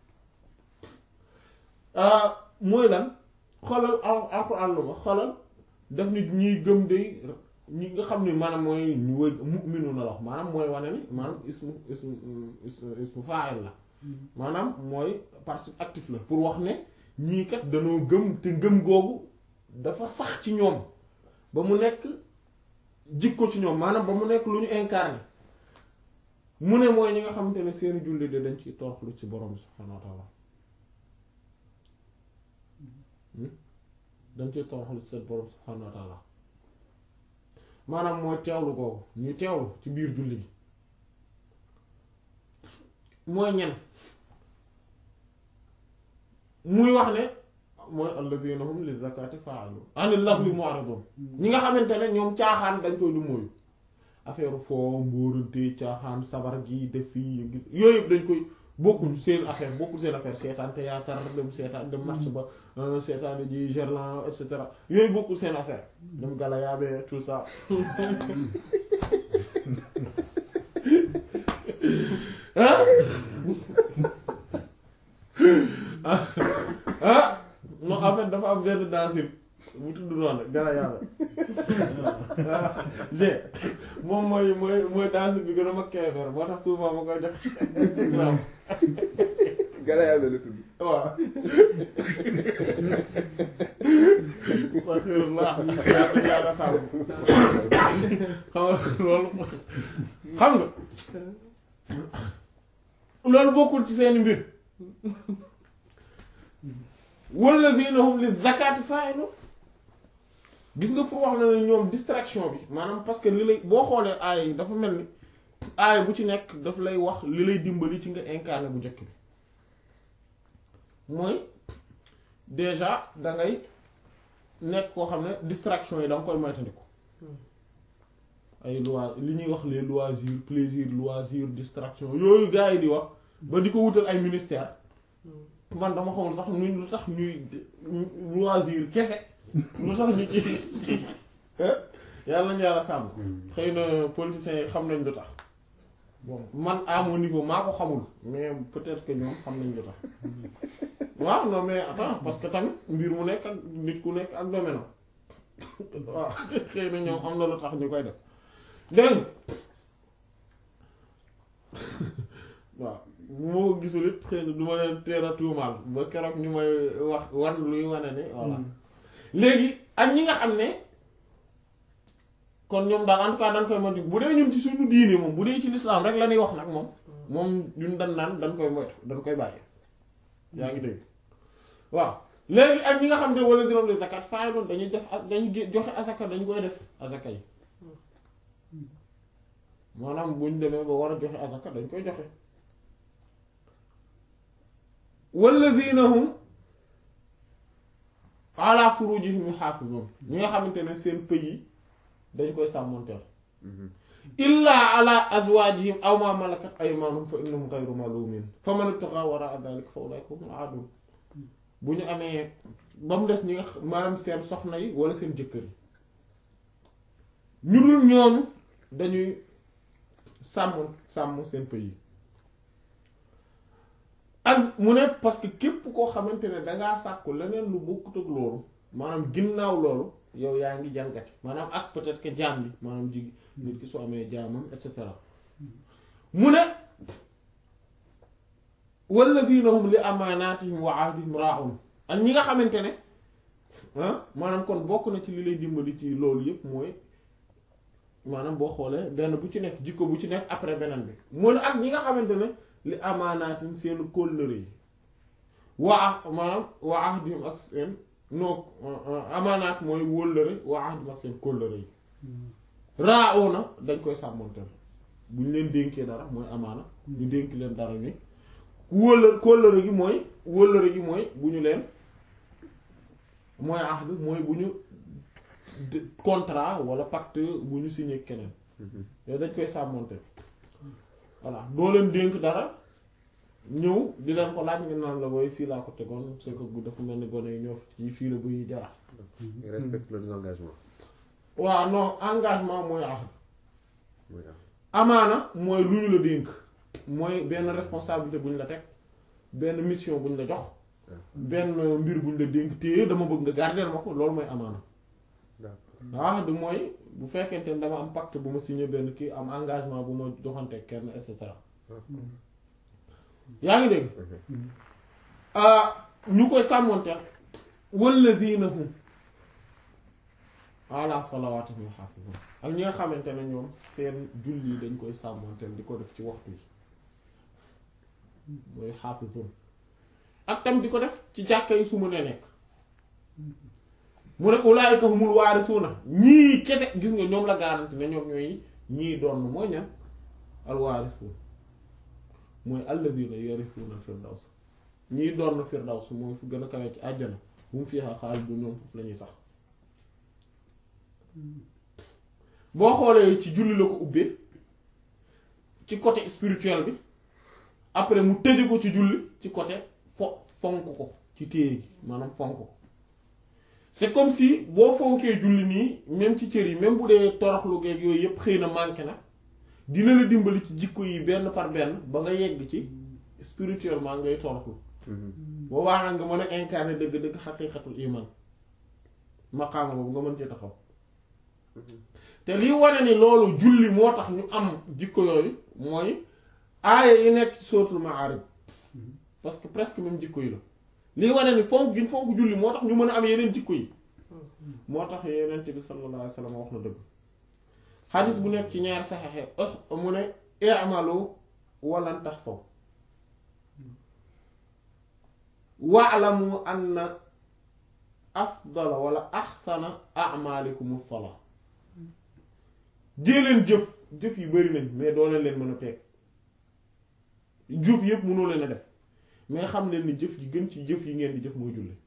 mooy lan xoolal al alquran lu ma xoolal daf nit ñiy gëm day ñi nga xam ne maanaam mooy ñu wëy mu'minu na la wax maanaam mooy wane ni maanaam ismu ismu ismu fa'il la maanaam mooy participe actif la pour wax ne ñii kat danoo gëm te ngëm googu dafa sax ci ñoom ba mu nekk jikko ci ñoom maanaam ba mu nekk lu ñu incarné mu ne mooy ñi nga xamante ne seeni julli de dañ ciy toroxlu ci borom bi subhaanahu wa ta'ala dañ ciy toroxlu ci seen borom subhaanahu wa ta'ala maanaam mooy teewlu googu ñuy teewlu ci biir julli gi mooy ñen muy wax ne mooy alladhina hum li zakati fa'ilun anil lahwi mu'ridun ñi nga xamante ne ñoom caaxaan dañ koy du mooyu affaire foo mbóorante caaxaan sabar gi def fii yooyu yëpp dañ koy bokkul seen affaire bokkul seen affaire seetaan théâtre dem seetaan dem match ba seetaan ji Gerland et cetera yooyu bokkul seen affaire dem galayaabe tout ça ah ah non en fait dafa am benn danseur bu tudd noonu galayaabe g moom mooy mooy mooy danseur bi gën a mag Kébémer moo tax souvent ma koy jox exemple Galayaabe la tudd. waaw astaghfirullah yàlla yàlla sàmm xam nga loolu xam nga loolu bokkul ci seen mbir walladhina hum li zakati fa'ilun gis nga pour wax na ne ñoom distraction bi maanaam parce que li lay boo xoolee aay yi dafa mel ni aay bu ci nekk daf lay wax li lay dimbali ci nga incarné bu njëkk bi mooy déjà dangay nekk koo xam ne distraction yi da nga koy moytandiku ay loi li ñuy wax les loisirs plaisir loisir distraction yooyu gars yi di wax ba di ko wutal ay ministère man dama xamul sax nu lu tax ñuy loisir kese lu tax ñu ci yàlla nañu yàlla sàmm xëy na politiciens yi xam nañ lu tax bon man à mon niveau maa ko xamul mais peut-être que ñoom xam nañ lu tax waaw non mais attends parce que tamit mbir mu nekk ak nit ku nekk ak domaine am waaw xëy na ñoom am na lu tax ñu koy def dégg nga waaw bu ma ko gisul it xëy na du ma leen teel a tuumaal ba keroog ñu may wax wan luy wane ne voilà léegi ak ñi nga xam ne kon ñoom daal en tout cas dañ koy moytu bu dee ñun ci suñu diine moom bu dee ci lislaam rek la ñuy wax nag moom moom ñun dañ naan dañ koy moytu dañ koy bàyyi yaa ngi dégg waaw léegi ak ñi nga xam ne wala juróom de zakat faay doon dañuy def ak dañuy gé- joxe asaka dañu koy def asaka yi maanaam buñ demee ba war a joxe asaka dañ koy joxe walladina hum ala furujihim yuhafizun ñi nga xamante ne seen pëy yi dañ koy sàmmonteel illa ala azwajihim aw ma malakat aymanuhum fa innahum ghayru malumin fa man ibtagha wara'a dhalika fa ulaika humul aadun bu ñu amee ba mu des ñi nga xam- maanaam seen soxna yi wala seen jëkkër yi ñu dul ñooñu dañuy sàmm sàmm seen pëy yi ak mu ne parce que képp koo xamante ne dangaa sàkku leneen lu bokkut ak loolu maanaam ginnaaw loolu yow yaa ngi jalgati maanaam ak peut-être que jaam bi maanaam jig nit ki su amee jaamam et cetera mu ne walladina hum li amaanaatihim wa ahdihim raa'un ak ñi nga xamante ne ah maanaam kon bokk na ci li lay dimbali ci loolu yépp mooy maanaam boo xoolee benn bu ci nekk jikko bu ci nekk après beneen bi mu ne ak ñi nga xamante ne li amaanaatin seen kóllëre yi waa maanaam waa ahdihim ak seen noo amaanaat mooy wóllëre waa ahdihim ak seen kóllëre yi raa'u na dañ koy sàmmonteel bu ñu leen dénkee dara mooy amaana ñu dénk leen dara ni wóllëre kóllëre gi mooy wóllëre gi mooy bu ñu leen mooy ahd mooy bu ñu de- contrat wala pacte bu ñu signé keneen yooyu dañ koy sàmmonteel voilà doo leen dénk dara ñëw di leen ko laaj nga naan la booy fii laa ko tegoon c'est que gu dafa mel ni gone yi ñoo fi fii la buy jaar Ils respectent leurs engagements. waaw non engagement mooy ahd mooy am. amaana mooy lu ñu la dénk mooy benn responsabilité bu ñu la teg benn mission bu ñu la jox benn mbir bu ñu la dénk téye dama bëgg nga garder ma ko loolu mooy amaana D'accord. ahd mooy bu fekkente ne dama am pacte bu ma signé benn kii am engagement bu ma joxante kenn et cetera yaa ngi dégg ah ñu koy sàmmonteel walladina hum ala salawaatihim yuhaafizun ak ñi nga xamante ne ñoom seen julli yi dañ koy sàmmonteel di ko def ci waxtu yi mooy xaafizun ak tam di ko def ci jàkka yi su mu ne nekk mu ne ulaayika humul waarisuuna ñii kese gis nga ñoom la garanti ne ñoom ñooy ñii doon mooy ñan al waarisuun mooy alladina yarisuuna firdaws ñii doon na firdaws mooy fu gën a kawee ci àjjana bu mu fiihaa xaalidun ñoom foofu la ñuy sax boo xoolee ci julli la ko ubbee ci côté spirituel bi après mu tëje ko ci julli ci côté fo fonk ko ci téye gi maanaam fonk ko c'est comme si boo fonkee julli nii même ci cër yi même bu dee toroxlu geeg yooyu yépp xëy na manqué na dina la dimbali ci jikko yi benn par benn ba nga yegg ci spirituellement ngay toroxlu boobaa nag nga mën a incarner dëgg-dëgg xaqiiqatul iman maqaama boobu nga mën ci taxaw te lii wane ni loolu julli moo tax ñu am jikko yooyu mooy aaya yi nekk ci sootul Maarij parce que presque même jikko yi la lii wane ni fonk gi fonk julli moo tax ñu mën a am yeneen jikko yi moo tax yeneen bi sallallahu alayhi wa sallam wax na dëgg xadis bu nekk ci ñaari saxexe mu ne i'malu walan tahsaw wa'lamu anna afdala wala axsana a'malikum as-salaa dee leen jëf jëf yi bari nañ mais doo leen leen mën a peeg jëf yépp mënoo leen a def mais xam leen ni jëf yi gën ci jëf yi ngeen di jëf mooy julli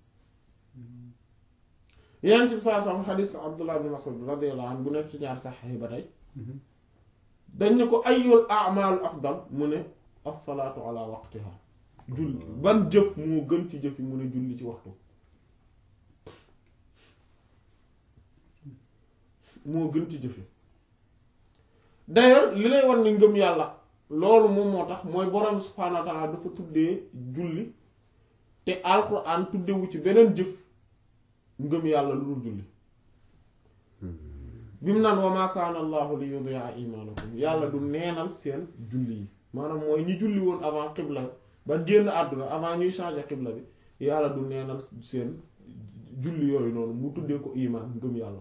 yeneen ci saa sam xadis Abdullah ibn Mas'ud radiyallahu anhu bu nekk ci ñaar sax yi ba tey dañ ne ko ayyul a'malu afdal mu ne as-salaatu ala waqtiha julli ban jëf moo gën ci jëf yi mu ne julli ci waxtu moo gën ci jëfe d'ailleurs li lay wan ni ngëm yàlla loolu moom moo tax mooy borom subhaanahu wa taala dafa tuddee julli te alquran tuddewu ci beneen jëf ngëm yàlla lu dul julli bi mu naan wa maa kaana allahu li yudi'a imaanakum yàlla du neenal seen julli yi maanaam mooy ñi julli woon avant xibla ba génn àdduna avant ñuy changer xibla bi yàlla du neenal seen julli yooyu noonu mu tuddee ko imaan ngëm yàlla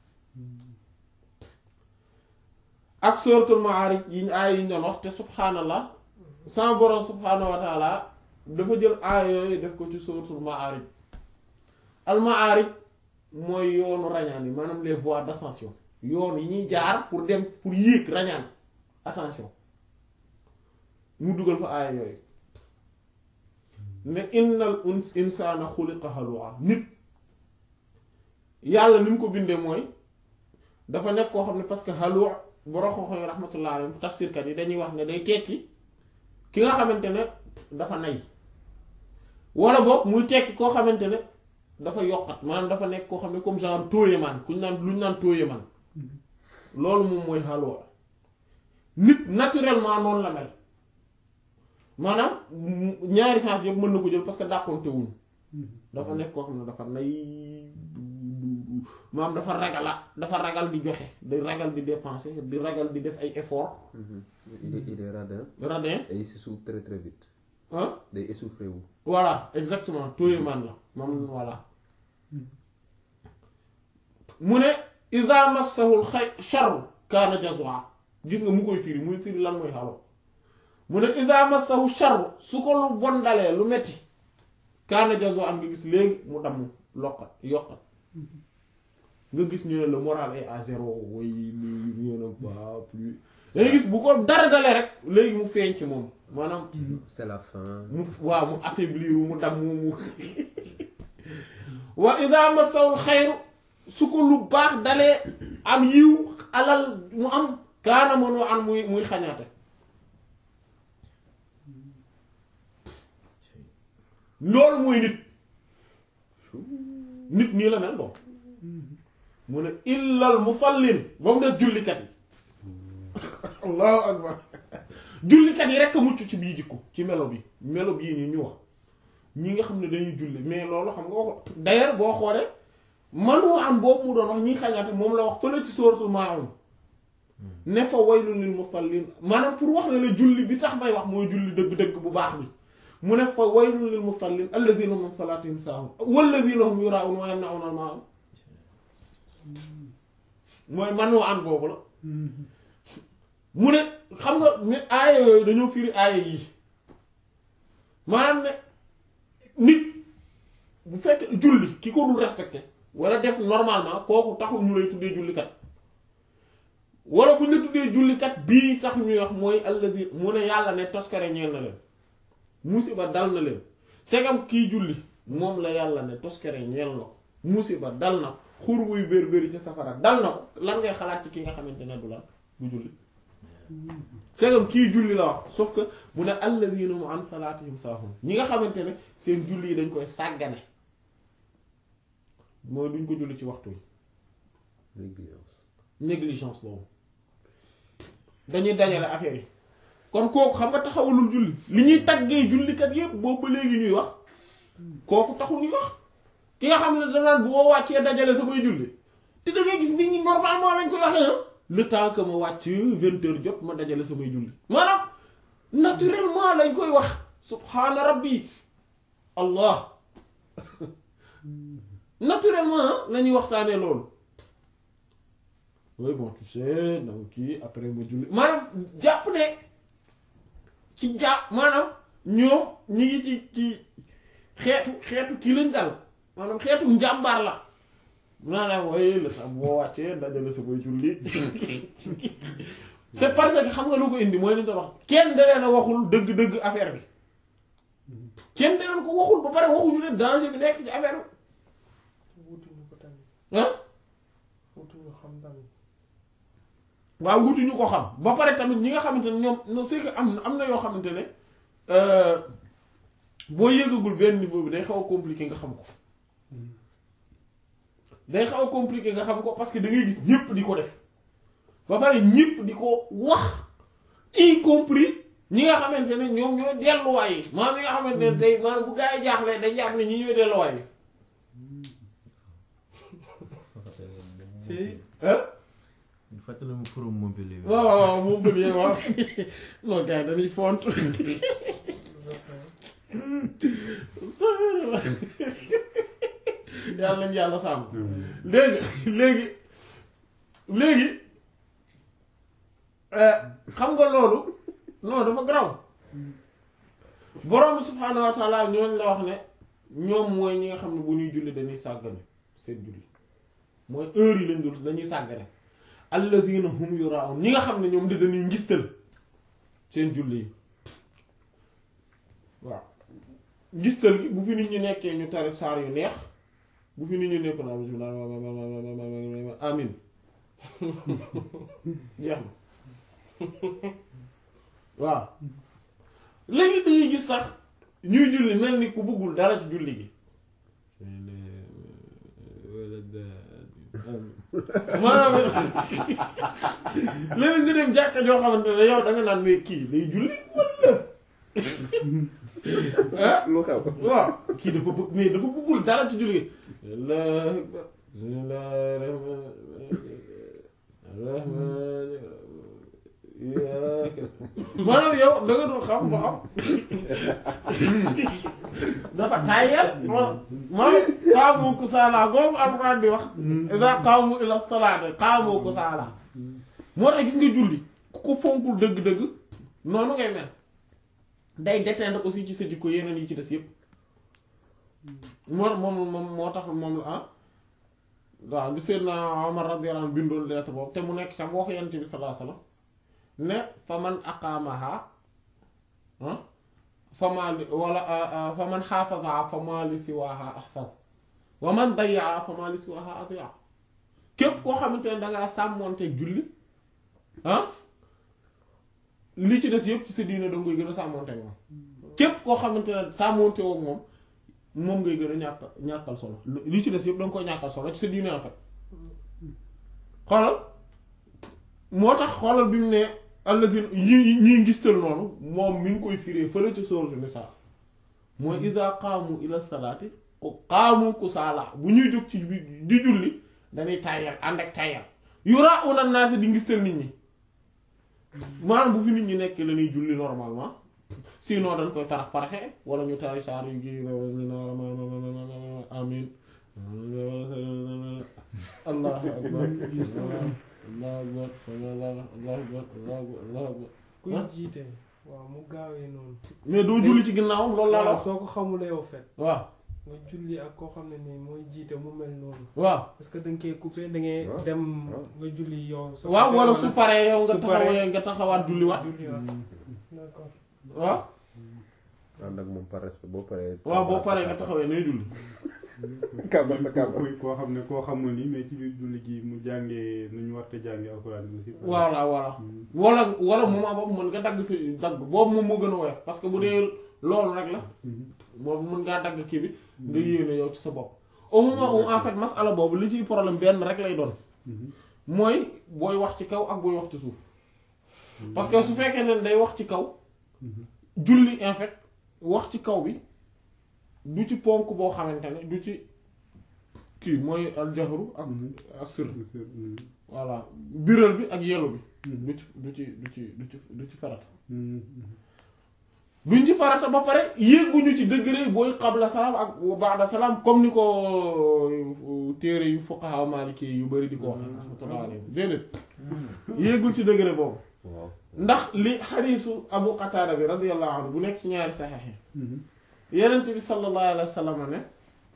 ak suratul Ma'arij yi aay yi ñu doon wax te subhaanallah sama borom subhaanahu wa taala dafa jël aay yooyu def ko ci suratul Ma'arij al Ma'arij mooy yoonu rañaan yi maanaam les voies d'ascension yoon yi ñuy jaar pour dem pour yéeg rañaan ascension mu dugal fa aaya yooyu ne innal uns insana xuliqa halwa nit yàlla ni mu ko bindee mooy dafa nekk koo xam ne parce que halwa borom xam-xam yi rahmatullah alayhim tafsirkat yi dañuy wax ne day tekki ki nga xamante ne dafa nay wala boog muy tekki koo xamante ne dafa yokkat maanaam dafa nekk koo xam ne comme genre tóoyemaan kuñ naan lu ñu naan tóoyemaan loolu moom mooy halwa nit naturellement noonu la mel maanaam ñaari sens yëpp mën na ko jël parce que dàqonte wuñ dafa nekk koo xam ne dafa nay maanaam dafa ragala dafa ragal di joxe di ragal di dépenser di ragal di def ay effort il est il est radin radin et il s'essouffle très très vite ah day essoufflé wu. voilà exactement tóoyemaan la moom voilà mu ne iza massahul xay sharru kaana jazua gis nga mu koy firi muy firi lan mooy xalo mu ne iza massahu sharru su ko lu bon dalee lu metti kaana jazua am nga gis léegi mu damm lokkat yokkat nga gis ñu ne le moral est à zéro way li rien ne va plus dangay gis bu ko dara dalee rek léegi mu feeñ ci moom maanaam c'est la fin. mu waaw mu affaiblir mu damm mu wa iza massahul xayru su ko lu baax dalee am yiw alal mu am kaana mënoo am muy muy xañaate loolu mooy nit nit nii la mel doom mu ne illal musallin ba mu des jullikat yi allahu akbar jullikat yi rekk a mucc ci bii jikko ci melo bi melo bii nii ñu wax ñi nga xam ne dañuy julli mais loolu xam nga wax d'ailleurs boo xoolee manu am boobu mu doon wax ñiy xañaate moom la wax fële ci suratul maa'un ne fa waylun lil musallin maanaam pour wax ne la julli bi tax may wax mooy julli dëgg-dëgg bu baax bi mu ne fa waylun lil musallin alladhina min salatihim saahun walladhina hum yura'un wa yamna'una al-ma'un mooy manu am boobu la mu ne xam nga ne aaya yooyu dañoo firi aaya yi maanaam ne nit bu fekk julli ki ko dul respecté wala def normalement kooku taxul ñu lay tuddee jullikat wala bu ñu la tuddee jullikat bii tax ñuy wax mooy alladi mu ne yàlla ne toskare ñeel na leen musiba dal na leen segam kii julli moom la yàlla ne toskare ñeel na ko musiba dal na ko xur wuy bér béri ci safara dal na ko lan ngay xalaat ci ki nga xamante ne du lan du julli segam kii julli la wax sauf que mu ne alladina mu an salaatihim saahun ñi nga xamante ne seen julli yi dañ koy sàggane mooy duñ ko julli ci waxtu yi négligence. négligence boobu dañuy dajale affaire yi kon kooku xam nga taxawalul julli li ñuy taggee jullikat yépp boobu ba léegi ñuy wax kooku taxul ñuy wax ki nga xam ne danaan bu ma wàccee dajale samay julli te da ngay gis nit ñi normalement lañ koy waxee ah le temps que ma wàcc vingt heures jot ma dajale samay julli maanaam naturellement lañ koy wax subhaana rabbi allah naturellement la ñuy waxtaanee loolu oui bon tu sais donc kii après ma julli maanaam jàpp ne ci jàpp maanaam ñoom ñi ngi ci ci xeetu xeetu kii lañ dal maanaam xeetu njàmbaar la maanaam waaye la sax boo wàccee dajale sa koy julli c'est parce que xam nga lu ko indi mooy li ñu doon wax kenn da leen a waxul dëgg-dëgg affaire bi kenn da leen ko waxul ba pare waxuñu leen danger bi nekk ci affaire bi wutuñu ko tamit ah wutuñu xam tamit waaw wutuñu ko xam ba pare tamit ñi nga xamante ne ñoom non c'est que am am na yoo xamante ne boo yëgagul benn niveau bi day xaw a compliqué nga xam ko day xaw a compliqué nga xam ko parce que da ngay gis ñëpp di ko def ba pare ñëpp di ko wax y compris ñi nga xamante ne ñoom ñooy delluwaay yi maanaam ñi nga xamante ne tey maanaam bu gaa yi jaaxlee dañ jàpp ne ñi ñooy delluwaay yi ci ah fàttali ma forum Montpellier bi. waaw waaw moom bëgg yee waaw non gars yi dañuy font yàlla nañ yàlla sàmm léegi léegi léegi euh, xam nga loolu non dafa garaw borom subhaanahu wa taala ñooñu la wax ne ñoom mooy ñi nga xam ne bu ñuy julli dañuy sàggane seen julli mooy heure yi lañ dul dañuy sàggane allazina hum yuraun ñi nga xam ne ñoom di dañuy ngistal seen julli yi waaw ngistal gi bu fi nit ñi nekkee ñu tari saar yu neex bu fi nit ñi nekk naa bismillah amin jeex na waaw léegi dañuy gis sax ñuy julli mel ni ku bëggul dara ci julli gi maanaam léegi nga dem jàkka joo xamante ne yow da nga naan mais kii day julli walla ah lu xew waaw kii dafa bëgg mais dafa bëggul dara ci julli gi Allahu akbar bismillahir rahmanir rahim maanaam yow da nga dul xam ba xam dafa tàyyel maanaam qaamu kusaala googu alxuraan di wax iza qaamu ila salaati qaamu kusaala moo tax gis nga julli ku ko fonkul dëgg-dëgg noonu ngay mel day déteindre aussi ci sa jikko yeneen yi ci des yépp moo moom moom moo tax moom la ah waaw li Seydina Omar radiyallahu anhu bindoon lettre boobu te mu nekk sax waxu Yonent bi sallallahu alayhi wasallam ne fa man aqaamaha ah fa maa li wala fa man xaafazaha fa maa li siwaaha ahfaz wa man dayyaa fa maa li siwaaha adiya képp koo xamante ne dangaa sàmmoonteeg julli ah li ci des yëpp ci sa diine da nga koy gën a sàmmoonteeg moom képp koo xamante ne sàmmoonte woog moom moom ngay gën a ñàkk ñàkkal solo li ci des yëpp da nga koy ñàkkal solo ci sa diine en fait xoolal moo tax xoolal bi mu ne alladina ñi ñi ngistal noonu moom mi ngi koy firee fële ci sourate Nisaa mooy iza qaamu ila salaati qaamu kusaala bu ñuy jóg ci di julli dañuy tàyyal ànd ak tàyyal yuraa'una naas di ngistal nit ñi maanaam bu fi nit ñi nekk la ñuy julli normalement sinon dañ koy parax paraxe wala ñu tari saar yu gi amin allahu akbar allahu akbar allahu akbar allahu akbar allahu akbar kuy ah. jiite waaw mu gaawee noonu mais doo julli ci ginnaawam loolu laa la waaw wax soo ko xamulee yow fet waaw nga julli ak koo xam ne nii mooy jiite mu mel noonu waaw parce que da nga koy coupé da ngay waaw, dem waaw. nga julli yow soo waaw coupé wala su paree yow nga su paree- taxawee nga taxawaat julliwaat julliwaat d'accord waaw ànd ak moom par respect boo paree. waaw boo paree nga taxawee nay julli kàbbar sa kàbbar. kuy koo xam ne koo xamul ni mais ci biir julli gi mu jàngee nu ñu war a jàngee alxuraan bi aussi. voilà voilà wala wala moment boobu mën nga dagg si dagg boobu moom moo gën a woyof parce que bu dee loolu rek la boobu mën ngaa dagg kii bi nga yéene yow ci sa bopp au moment où en fait masala boobu li ciy problème benn rek lay doon mooy booy wax ci kaw ak booy wax ci suuf parce que su fekkee ne day wax ci kaw julli en fait wax ci kaw bi du ci ponk boo xamante ne du ci kii mooy aljahru ak asir voilà biral bi ak yelu bi du ci du ci du ci du ci du ci farata duñ ci farata ba pare yéeguñu ci degré booy qabla salaam ak ba'da salaam comme ni ko téere yu fuqaha maliki yu bari di ko wax rahmatullah alayhi déedéet yéegul ci degré boobu waaw. ndax li xadiisu abu qataada bi radiyallahu anhu bu nekk ci ñaari saxeex yi yenent bi sallallahu alayhi wa sallam ne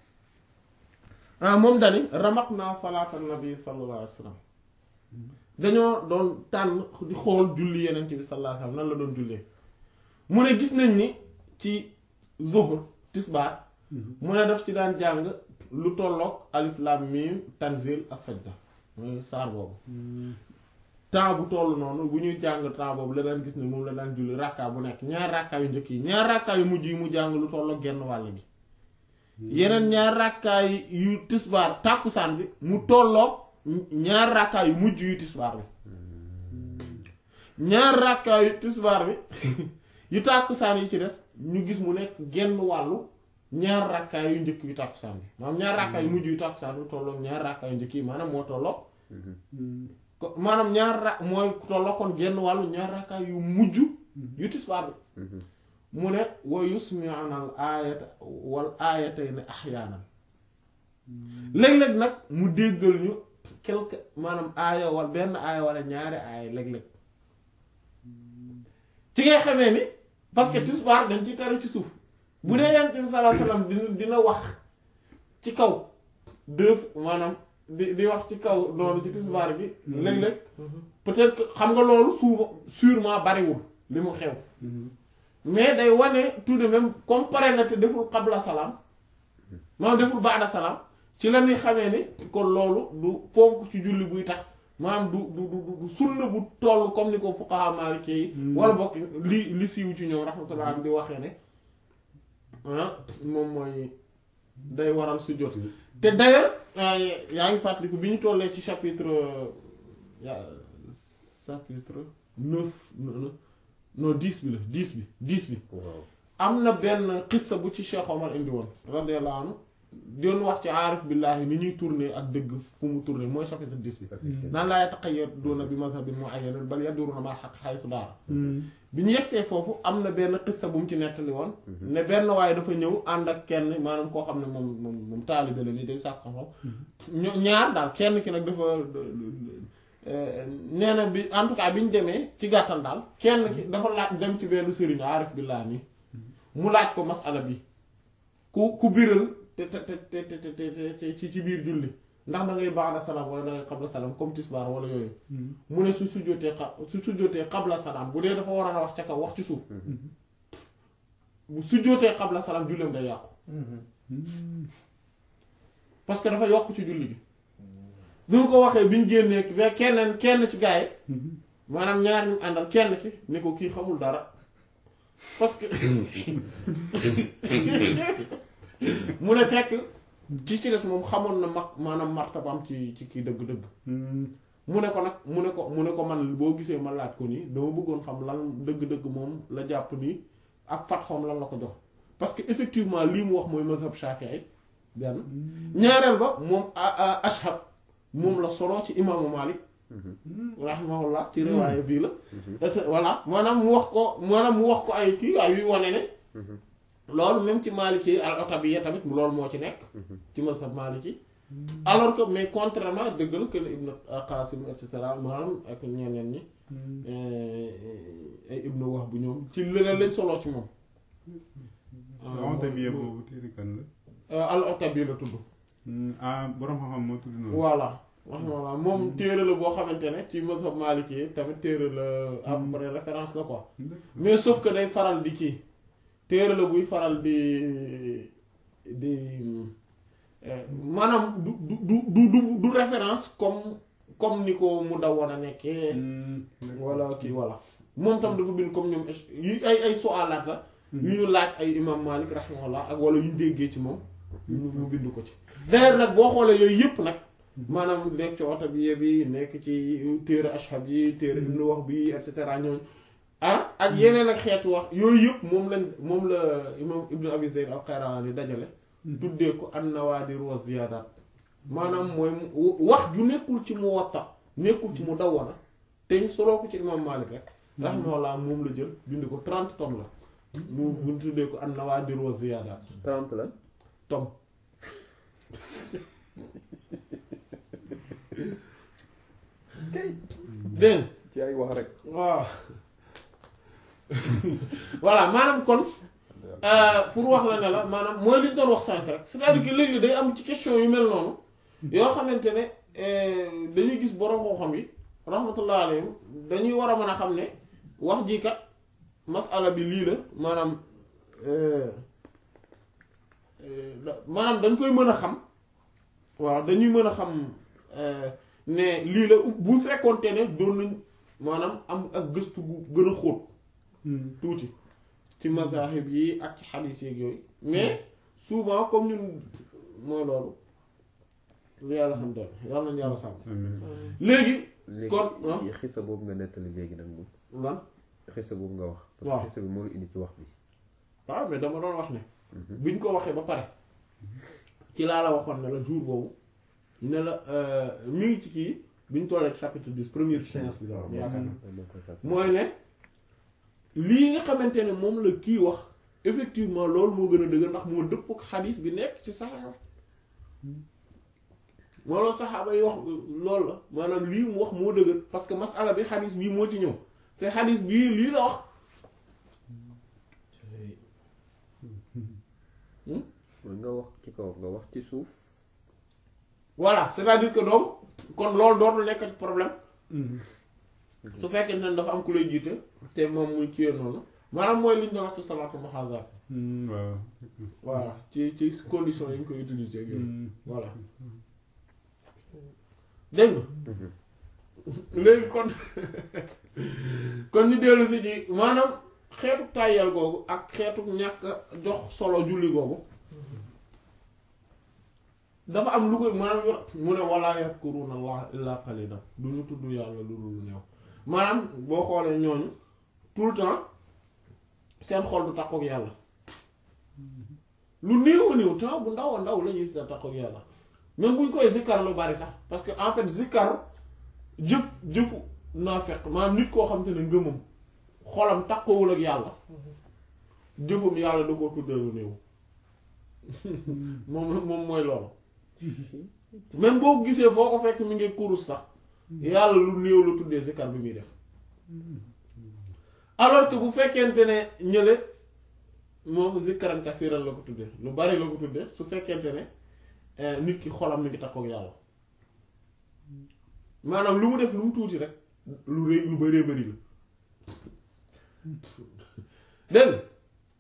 ah moom dani ramaq naa salaata nabi sallallahu alayhi wa sallam dañoo doon tànn di xool julli yenent bi sallallahu alayhi wa sallam nan la doon jullee mu ne gis nañ ni ci zuhr tisbaar mu ne daf ci daan jàng lu tolloog alif lam mim tanzil as-sajda mooy saar boobu temps bu toll noonu bu ñuy jàng temps boobu la daan gis ne moom la daan julli rakka bu nekk ñaar rakka yu njëkk yi ñaar rakka yu mujj yi mu jàng lu tolloog genn wàll gi yeneen ñaar rakkaay yu tisbaar tàkkusaan bi mu tolloog ñaar rakkaay yu mujj yu tisbaar bi ñaar rakkaay yu tisbaar bi yu tàkkusaan yi ci des ñu gis mu nekk genn wàllu ñaar rakkaay yu njëkk yu tàkkusaan bi maanaam ñaar rakkaay yu mujj yu tàkkusaan bi tolloog ñaar rakkaay yu njëkk yi maanaam moo tolloog ko maanaam ñaar ra mooy tolloog kon genn wàllu ñaar rakkaay yu mujj yu tisbaar bi mu ne wa yusmi'una al aayata wal aayatayni ahyaanan léeg-léeg nag mu déggal ñu quelque maanaam aaya wala benn aaya wala ñaari aaya léeg-léeg ci ngay xamee ni parce que tisbaar dañ ci tari ci suuf bu dee yonent bi sallallahu alayhi wasallam dina dina wax ci kaw deux maanaam di di wax ci kaw loolu ci tisbaar bi léeg-léeg peut-être que xam nga loolu souvent sûrement bariwul li mu xew mais day wane tout de même comme pare na te deful qabla salaam maanaam deful baada salaam ci la ñuy xamee ni kon loolu du ponk ci julli buy tax maanaam du du du du sunna bu toll comme ni ko fuqaha maliki yi wala bokk li li siiw ci ñoom rahmatullah di waxee ne ah moom mooy day waral sujjóot te d'ailleurs yaa ngi fàttaliku bi ñu tollee ci chapitre ya chapitre neuf non non dix bi la dix bi dix bi waaw am na benn xissa bu ci Cheikh Omar indi woon radiyallahu anhu doon wax ci aarif billahi ni ñuy tourner ak dëgg fu mu tourner mooy chapitre dix bi naan laa yataqayyaduna bi mazhabin mu'ayyanin bal yaduruna ma haqq haythu daara bi ñu yegsee foofu am na benn xissa bu mu ci nettali woon ne benn waaye dafa ñëw ànd ak kenn maanaam koo xam ne moom moom moom taalibe la ni day sàkk xam-xam ño ñaar daal kenn ki nag dafa nee na bi en tout cas bi ñu demee ci gàttal daal kenn ki dafa laaj dem ci benn sëriñ aarif billah nii mu laaj ko masala bi ku ku biral te te te te te te ci ci biir julli ndax da ngay ba'da salaam wala da ngay qabla salaam comme tisbaar wala yooyu mu ne su sujjóotee xa su sujjóotee qabla salaam bu dee dafa waroon a wax ca kaw wax ci suuf bu sujjóotee qabla salaam julleem day yàqu parce que dafa yokk ci julli gi bi mu ko waxee bi ñu génnee ba kenn kenn ci gaay maanaam ñaar ñu àndal kenn ki ne ko kii xamul dara parce que mu ne fekk ci ci des moom xamoon na mag maanaam martabaam ci ci kii dëgg-dëgg mu ne ko nag mu ne ko mu ne ko man boo gisee ma laaj ko nii dama bëggoon xam lan dëgg-dëgg moom la jàpp nii ak fatxoom lan la ko jox parce que effectivement lii mu wax mooy mazhab Shafi'i benn ñaareel ba moom ashab moom la solo ci imaamu Malik rahimahullah ci riwaaya bii la voilà maanaam mu wax ko maanaam mu wax ko ay kii ay yuy wane ne loolu même ci Maliki al otabiyya tamit loolu moo ci nekk ci mazhab Maliki alors que mais contrairement dëgg la que Ibn Qasim et cetera maanaam ak ñeneen ñi ay Ibn Wahb bu ñoom ci leneen lañ soloo ci moom Otabiyya boobu téere kan la al otabiyya la tudd ah borom xam-xam moo tudd noonu voilà voilà moom téere la boo xamante ne ci mazhab Maliki yi tamit téere la à peu près référence la quoi mais sauf que day faral di kii téere la buy faral di di maanaam du du du du du référence comme comme ni ko mu daw war a nekkee wala kii voilà moom tam dafa bind comme ñoom yu ay ay su'alaat la yu ñu laaj ay imam Malik rahimahullah ak wala yu ñu déggee ci moom ñu ñu bind ko ci d'ailleurs nag boo xoolee yooyu yëpp nag maanaam nekk ci oto bi bi nekk ci téere ashab yi téere ibnu wax bi et cetera ñooñu ah ak yeneen ak xeetu wax yooyu yëpp moom lañ moom la imam ibnu abi zayd al qayrawani dajale tuddee ko an nawaadir wa ziyaadaat maanaam mooy wax ju nekkul ci muwatta nekkul ci mu dawwana te ñu soloo ko ci imam malik rek rahimahullah moom la jël bind ko 30 tomes la mu mu tuddee ko an nawaadir wa ziyaadaat 30 la tom dégg ci ay wax rek waaw voilà maanaam kon pour wax la ne la maanaam mooy li ñu doon wax sànq rek c'est-à-dire que léegi day am ci question yu mel noonu yoo xamante ne dañuy gis borom xam-xam yi rahmatullah alayhim dañuy war a mën a xam ne wax ji kat masala bi lii la maanaam maanaam dañ koy mën a xam waaw dañuy mën a xam ne lii la bu fekkoonte ne doon nañ maanaam am ak gëstu gu gën a xóot tuuti ci mazahib yi ak ci xadiis yeeg yooyu mais souvent comme ñun mooy loolu lu yàlla xam doon yàlla nañu yàlla sàmm amiin léegi léegi kon, ah. xisa boobu nga nettali léegi nag moom lan xisa boobu nga wax parce waaw. que xisa bi moo la indi ci wax bi waaw mais dama doon wax ne buñ ko waxee ba pare ci laa la waxoon ne la jour boobu ne la euh, mi ngi ci kii biñ tollee chapitre 10 première séance bi la woon yaakaar na moo koy fàttali. mooy ne lii nga xamante ne moom la kii wax effectivement loolu moo gën a dëgër ndax moo dëpp ak xadis bi nekk ci saxaaba loolu saxaaba yi wax loolu la maanaam lii mu wax moo dëgër parce que masala bi xadis bii moo ci ñëw te xadis bii lii la wax mooy nga wax ci kaw nga wax ci suuf voilà c'est-à-dire que donc kon loolu dootul nekk problème su fekkee ne dafa am ku lay jiite te moom muy ci noonu maanaam mooy li ñu doon wax ci salaatu muhazaat waaw voilà ci ci condition yi ñu koy utiliser ak yooyu voilà dégg nga léegi kon kon ñu dellu si ci maanaam xeetu tàyyal googu ak xeetu ñàkk a jox solo julli googu dafa am lu koy maanaam yor mu ne wala yadkuruna allah illa qalilan du ñu tudd yàlla lu dul néew maanaam boo xoolee ñooñu tout le temps seen xol du takkook yàlla lu néew a néew temps bu ndaw a ndaw la ñuy si takkook yàlla même buñ koy zikkar lu bari sax parce que en fait zikkar jëf jëfu naa fekk maanaam nit koo xam te ne ngëmam xolam takkoowul ak yàlla jëfum yàlla da koo tuddee lu néew moom moom mooy loolu même boo gisee foo ko fekk mi ngi kurus sax yàlla lu néew la tuddee zikkar bi muy def alors que bu fekkente ne ñële moom zikkaran kasiran la ko tuddee lu bari la ko tuddee su fekkente ne eh, nit ki xolam mi ngi takkook yàlla maanaam lu mu def lu mu tuuti rek lu rëy lu bëree bëri la dégg nga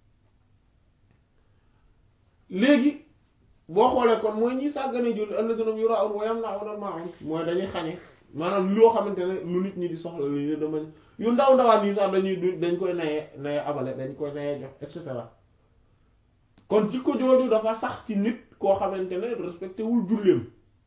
léegi boo xoolee kon mooy ñi sàggane julli alladhina yura'una wa yamna'una al-ma'un mooy dañuy xañe maanaam loo xamante ne lu nit ñi di soxla li ne dama yu ndaw ndawaan yi sax dañuy du dañ koy naye naye abale dañ koy naye jox et cetera kon jikko jooju dafa sax ci nit koo xamante ne respecté wul julleem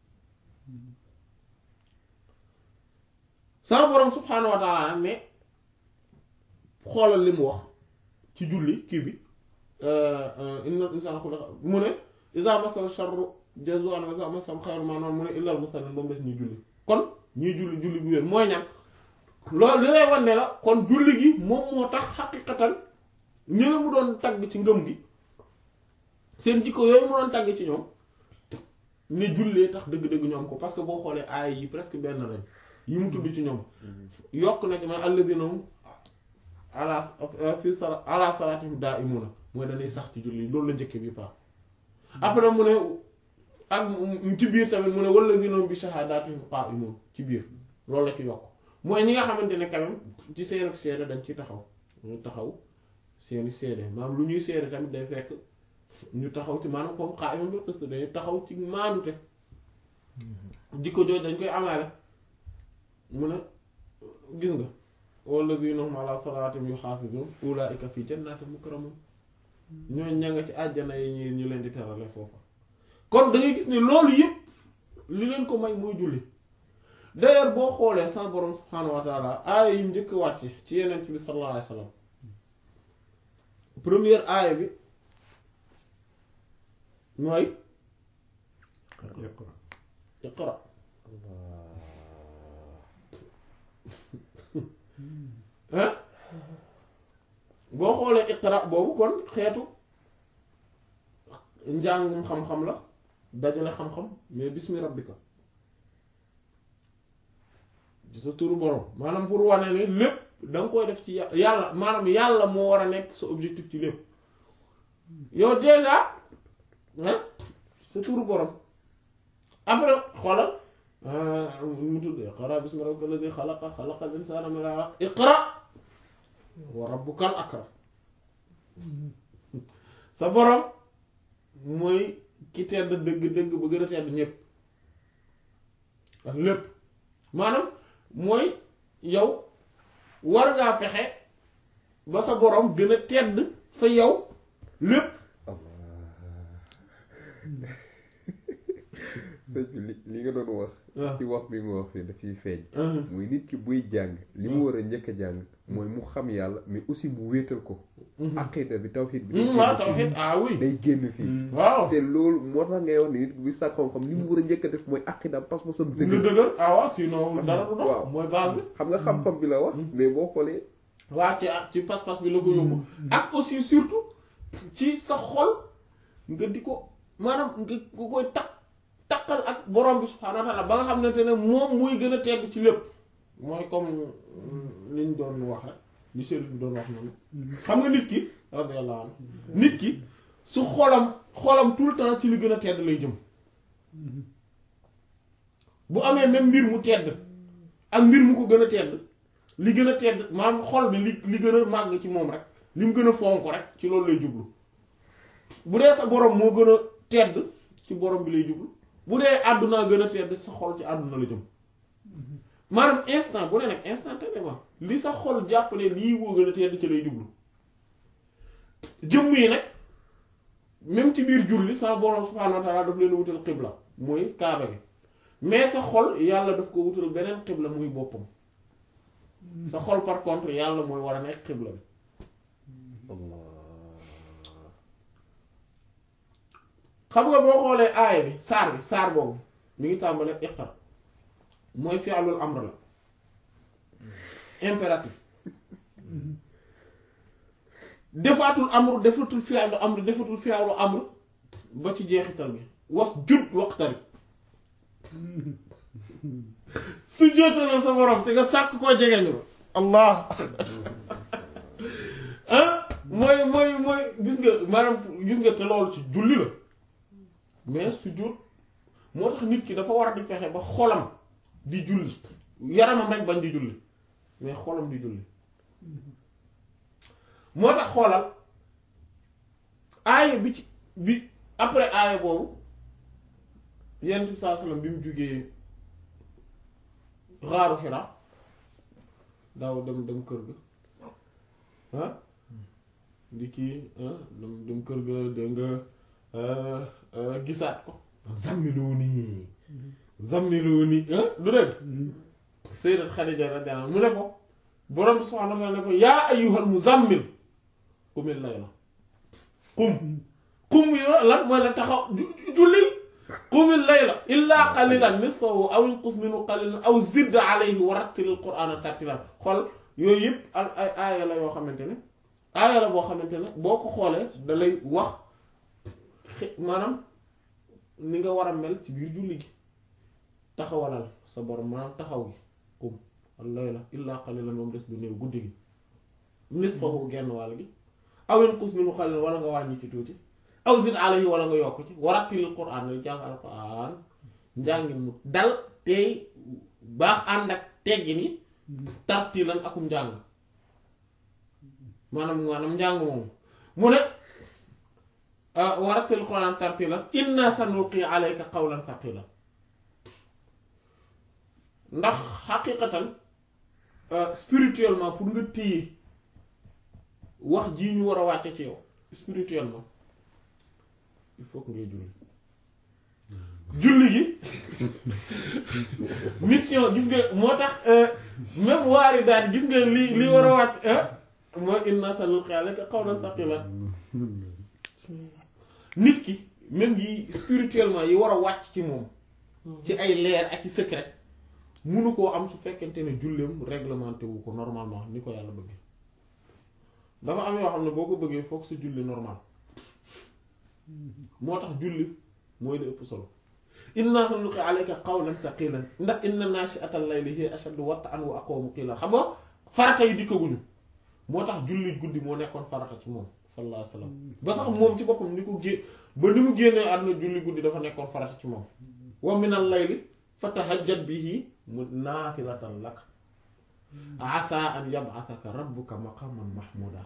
sama borom subhaanahu wa ta'ala nag ne xoolal li mu wax ci julli kii bi inna insana xuliqa mu ne iza masal sharru jazu'an wa iza masal xayru maanaam mu ne illal musallin ba mu des ñuy julli kon ñuy julli julli bu wér mooy ñan loolu li lay wan ne la kon julli gi moom moo tax xaqiqatan ñi la mu doon tagg ci ngëm gi seen jikko yooyu mu doon tagg ci ñoom ne jullee tax dëgg-dëgg ñoom ko parce que boo xoolee aay yi presque benn lañ yi mu tudd ci ñoom yokk na ci man alladhina hum ala fi sala ala salatihim da'imuna mooy dañuy sax ci julli loolu la njëkke bi paa après mu ne ak ci biir tamit mu ne walladhina hum bi shahadatihim qa'imun ci biir loolu la ci yokk mooy ñi nga xamante ne quand même ci seen ak seede dañ ci taxaw ñu taxaw seeni seede maanaam lu ñuy seede tamit day fekk ñu taxaw ci maanaam comme qa'imun bil qist dañuy taxaw ci maandute jikko jooju dañ koy amaale mu ne gis nga walladhina hum ala salatihim yuhafizun ulaika fi jannatin mukramun ñooñ ña nga ci àjjana yi ñi ñu leen di terale foofa kon da ngay gis ne loolu yëpp li leen ko may mooy julli d'ailleurs boo xoolee sa borom subhaanahu wa taala aaya yi njëkk wàcce ci yeneen bi sallallahu alayhi wa sallam première aaya bi mooy iqra iqra hein boo xoolee iqra boobu kon xeetu njàngum xam-xam la dajale xam-xam mais bismi rabbika ci sa turu borom maanaam pour wane ne lépp da nga koy def ci yà- yàlla maanaam yàlla moo war a nekk sa objectif ci lépp yow déjà ah sa turu borom après xoolal mu tudd iqra bismi rabbika alladi xalaqa xalaqal insana min alaq iqra wa rabbukal akram sa borom mooy ki tedd dëgg-dëgg ba gën a tedd ñépp ak lépp maanaam mooy yow war ngaa fexe ba sa borom gën a tedd fa yow lépp sëñ bi li li nga doon wax waaw ci wax bi nga wax fii dafiy feeñ Mhm. muy nit ki buy jàng li mu war a njëkk a jàng mooy mu xam yàlla mais aussi mu wéetal ko aqida bi tawhid bi day Mhm, waaw génn tawhid fii ah oui day génn fii waaw te loolu moo tax ngay wax ni nit ki buy sàkk xam-xam li mu war a njëkk a def mooy aqidam pas-pasam lu dëgg dëgër ah waaw sinon dara du dox waaw. mooy base bi xam nga xam-xam bi la wax mais boo xoolee waa ci ci pas-pas bi la ko yóbbu ak aussi surtout ci sa xol nga di ko maanaam nga nga koy takk takkal ak borom bi subhaanahu wa taala ba nga xamante ne moom muy gën a tedd ci lépp mooy comme liñ doon wax rek li Chérif bi doon wax noonu xam nga nit ki radiyallahu anhu nit ki su xolam xolam tout le temps ci li gën a tedd lay jëm bu amee même mbir mu tedd ak mbir mu ko gën a tedd li gën a tedd maanaam xol bi li li gën a màgg ci moom rek li mu gën a fonk rek ci loolu lay jublu bu dee sa borom moo gën a tedd ci borom bi lay jublu bu dee àdduna gën a tedd sa xol ci àdduna la jëm maanaam instant bu ne nag instantanément li sa xol jàppale lii moo gën a tedd ci lay jublu jëmm yi nag même ci biir julli sa borom subhaanahu wa taala daf leen wutal xibla mooy kaaba gi mais sa xol yàlla daf ko wutal beneen xibla muy boppam sa xol par contre yàlla mooy war a nekk xibla bi xam nga boo xoolee aaya bi saar bi saar boobu mi ngi tàmbale iqra mooy fi'lul amr la impératif defaatul amr defatul fi'lu amr defatul fi'lu amr ba ci jeexital bi was jud waqtari su jootalal sa borom te nga sàkk koo jegeñu allah ah mooy mooy mooy gis nga maanaam gis nga te loolu ci julli la mais sujjóot moo tax nit ki dafa war a di fexe ba xolam di julli yaramam rek bañ di julli mais xolam di julli moo tax xoolal aaya bi ci bi après aaya boobu yenn bi saa sallam bi mu jugee xaaru Hira daaw dem dem kër ga ah di kii ah dem dem kër ga dégg nga gisaat ko zammilu nii zammilu nii ah du dégg Sayyidat Khadija radiyallahu anha mu ne ko borom bi subhaanahu wa ta'aala ne ko yaa ayyuhal muzammil qumil layla qum qum yo lan mooy la taxaw jullil qumil layla illaa qalilan nisfahu aw inqus minhu qalilan aw zid alayhi wa rattilil qur'aana tartiilan xool yooyu yëpp al ay aaya la yoo xamante ne aaya la boo xamante ne boo ko xoolee da lay wax xe- maanaam ni nga war a mel ci biir julli gi taxawalal sa borom maanaam taxaw gi qum al layla illaa qalilan moom des du néew guddi gi nisfahu genn wàll gi aw inqus minhu qalilan wala nga wàññi ci tuuti aw zid alayhi wala nga yokk ci warattilil qur'aan nga jàng alquran njàngin mu dal tey baax ànd ak teggin yi tartilan akum njàng maanaam maanaam njàng moomu mu ne warattilil qur'aan tartilan inna sanulqi alayka qawlan thaqilan ndax xaqiqatan spirituellement pour nga téye wax jii ñu war a wàcce ci yow spirituellement il faut que ngay julli julli gi mission gis nga moo tax même waari daal gis nga li li war a wàcc mooy inna sanulqi alayka qawlan thaqilan nit ki même yi spirituellement yi war a wàcc ci moom ci ay leer ak i secret munu koo am su fekkente ne julleem réglementé wu ko normalement ni ko yàlla bëggee dafa am yoo xam ne boo ko bëggee foog sa julli normal moo tax julli mooy la ëpp solo inna sanulqi alayka qawlan thaqilan ndax inna nashi'atal layli hiya ashaddu wat'an wa aqwamu qiila xam nga farata yi dikkaguñu moo tax julli guddi moo nekkoon farata ci moom sallallahu alayhi wasallam ba sax moom ci boppam ni ko gé ba ni mu génnee àdduna julli guddi dafa nekkoon farata ci moom wa minal layli fatahajjad bihi mu naafilatan lak asa an yab'athaka rabbuka maqaman mahmuda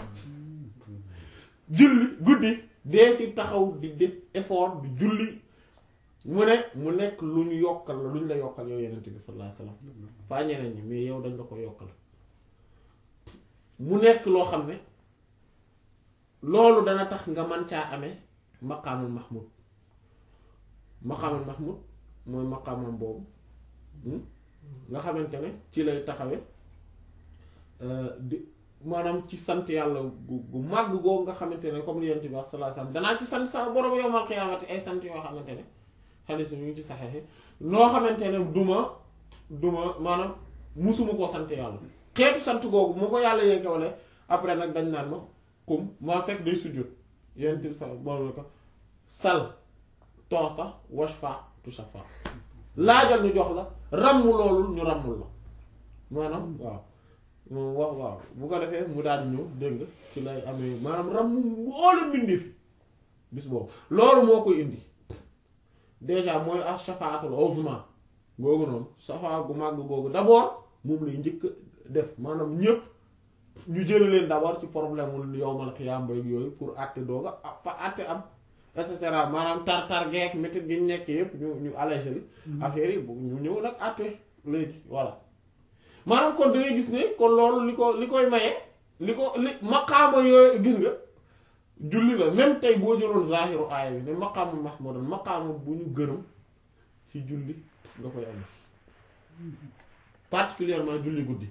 julli guddi dee ci taxaw di def effort di julli mu ne mu nekk lu ñu yokkal la lu ñu la yokkal yow yenente bi sallallahu alayhi wasallam faa ñeneen ñi mais yow dañ la ko yokkal mu nekk loo xam ne loolu dana tax nga man caa amee maqaamul mahmud maqaamal mahmud mooy maqaamam boobu nga xamante ne ci lay taxawe di maanaam ci sant yàlla gu gu màgg googu nga xamante ne comme li yent bi wax sallallahu alayhi wasallam danaa ci sant sa borom yowmal qiyaamati ay sant yoo xamante ne xadiis ñu ngi ci saxeexi noo xamante ne duma duma maanaam musuma koo sant yàlla xeetu sant googu mu ko yàlla yenkewale après nag dañ naan ma kum maa fekk day sujjóot yent bi sa borom ko sal toota washfa tu shafa laajal ñu jox la ràmm loolu ñu ràmmul la maanaam waaw moom wax waaw bu ko defee mu daal di ñëw dégg nga ci lay amee maanaam ràmm mboole mbindi fi bis boobu loolu moo koy indi déjà mooy ak shafaatul uzma googu noonu shafaa gu màgg googu d'abord moom lay njëkk def maanaam ñëpp ñu jële leen d'abord ci problème wul yowmal xiyaam bay yooyu pour àtte dooga pa àtte am et cetera maanaam tar-tar geek métit gi ñu nekk yëpp ñu ñu allégé li affaire yi bu ñu ñëw nag àtte léegi voilà maanaam kon da ngay gis ne kon loolu li ko li koy maye li ko li maqaama yooyu gis nga julli la même tey boo jëloon zahiru aaya bi ne maqaama mahmudan maqaama bu ñu gërëm ci julli nga koy am particulièrement julli guddi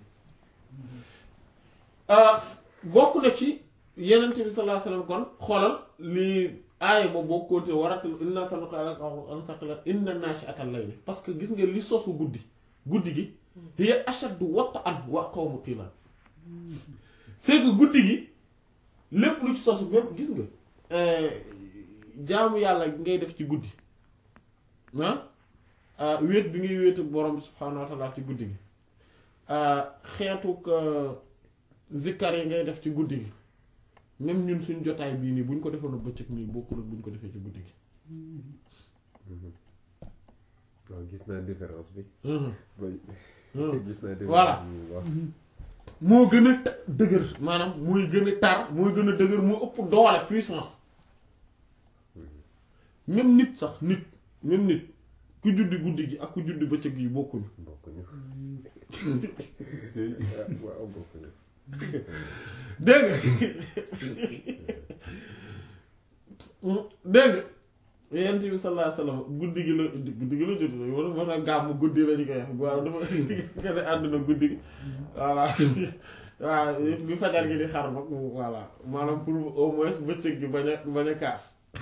bokk na ci yenent bi sallallahu alayhi wasallam kon xoolal li aaya ba boo continué waratal inna sanulqika qawlan thaqila inna nashi'atal layli parce que gis nga li sosu guddi guddi gi hiya ashaddu wat'an wa aqwamu qiila c'est que guddi gi lépp lu ci sosu même gis nga jaamu yàlla ngay def ci guddi ah wéet bi ngay wéet ak borom bi subhaanahu wa ta'ala ci guddi gi xeetuk zikkar yi ngay def ci guddi gi même ñun suñ jotaay bii nii buñ ko defoon bëccëg nii bokkul ak buñ ko defee ci guddi gi waaw gis naa différence bi. gis naa différence voilà moo gën a dëgër maanaam mooy gën a tar mooy gën a dëgër moo ëpp doole puissance même nit sax nit même nit ku juddi guddi gi ak ku juddi bëccëg yi bokkuñu bokkuñu waaw bokkuñu dégg nga dégg nga yent bi sallallahu alayhi wasallam guddi gi la guddi gi la jot wala moo tax gàmm guddi la ñu koy wax waaw dafa gën a àdduna guddi gi voilà waaw bi fajar gi di xar nag voilà maanaam pour au moins bëccëg gi bañ a bañ a kaas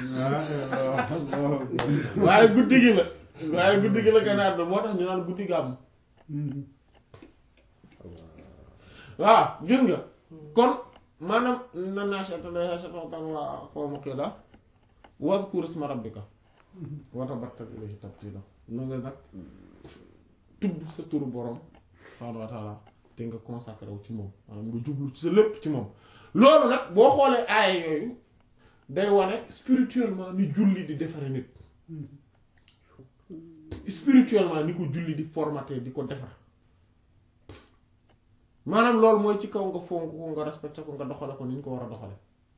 waaye guddi gi la waaye guddi gi la gën a àdduna moo tax ñu naan guddi gàmm waaw gis nga kon maanaam na naashata naashatan waa qawma qila wadhkur isma rabbika wa tabattal ilayhi tabtila na nga nag tudd sa turu borom subhaanahu wa taala te nga consacré wu ci moom maanaam nga jublu ci sa lépp ci moom loolu nag boo xoolee aaya yooyu day wane spirituellement ni julli di defare nit spirituellement ni ko julli di formaté di ko defar maanaam loolu mooy ci kaw nga fonk ko nga respecté ko nga doxale ko ni ñu ko war a doxale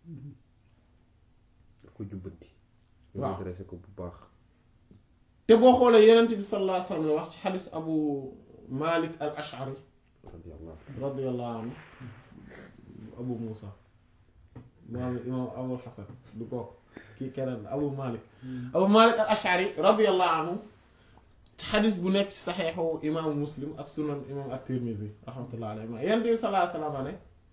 daf ko jubbanti waaw nga dressé ko bu baax te boo xoolee yenent bi sallallahu alayhi wa sallam la wax ci xadis abu malik al ashari radiyallahu radiyallahu anhu abu musa maam imam abul hasan du kooku kii keneen la abu malik abu malik al ashari radiyallahu anhu ci xadis bu nekk ci saxeexu imaamu muslim ak sunan imam at-tirmidhi rahmatullah alayhi ma yenent bi sallallahu alayhi wa sallam ne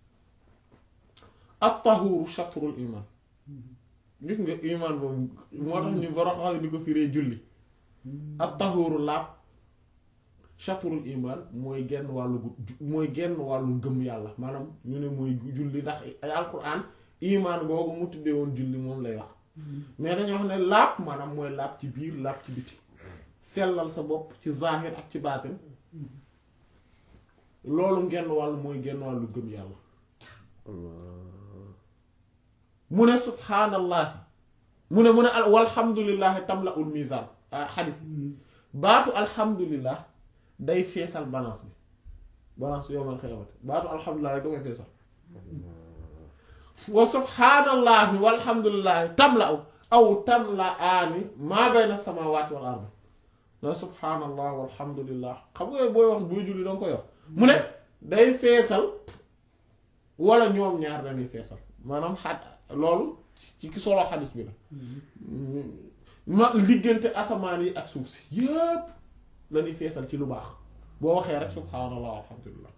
at-tahuru shatrul iman gis nga iman boobu moo tax ñu boro xam di ko firee julli at-tahuru laab shatrul iman mooy genn wàllu gu mooy genn wàllu ngëm yàlla maanaam ñu ne mooy julli ndax ay alquran iman googu mu tuddee woon julli moom lay wax mais dañoo wax ne laab maanaam mooy laab ci biir laab ci biti sellal sa bopp ci zahir ak ci baatin loolu genn wàllu mooy genn wàllu ngëm yàlla mu ne subhaanallahi mu ne mu ne al walhamdulillahi tamla ul mizan ah xadis bi baatu alhamdulillah day feesal balance bi balance bi yowmal xiyaamati baatu alhamdulillah rek da koy feesal wa subhaanallahi walhamdulillahi tamla aw aw tamla aani maa bayna samawati wal ardi na subhaanallah walhamdulillah xam nga booy wax booy julli danga koy wax mu ne day feesal wala ñoom ñaar dañuy feesal maanaam xat loolu ci ki solo xadis bi la ma diggante asamaan yi ak suuf si yépp la ñuy feesal ci lu baax boo waxee rek subhaanallah alhamdulillah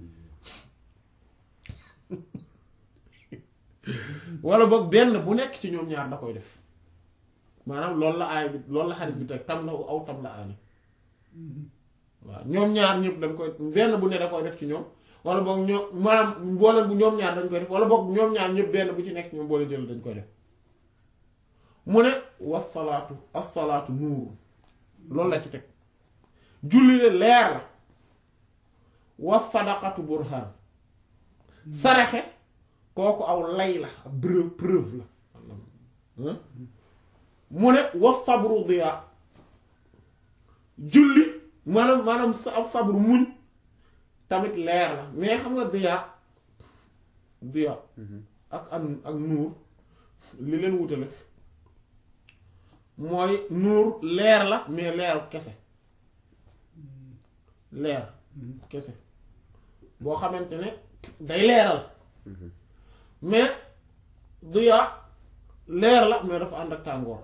wala boog benn bu nekk ci ñoom ñaar da koy def maanaam loolu la aay bi loolu la xadis bi teg tam la aw tam la aani waaw ñoom ñaar ñëpp dañ koy benn bu ne da koy def ci ñoom wala boog ñoom maanaam boole bu ñoom ñaar dañ koy def wala boog ñoom ñaar ñëpp benn bu ci nekk ñoom boole jël dañ koy def mu ne wasalaatu asalaatu nuuru loolu la ci teg julli de leer la was sadaqatu burhaan saraxe kooku aw lay la preuve preuve la mu ne was sabru diya julli maanaam maanaam sa ab sabru muñ tamit leer la mais xam nga diya diya ak ak ak nuur li leen wutale mooy nuur leer la mais leer kese leer kese boo xamante ne day leeral mais diya leer la mais dafa ànd ak tàngoor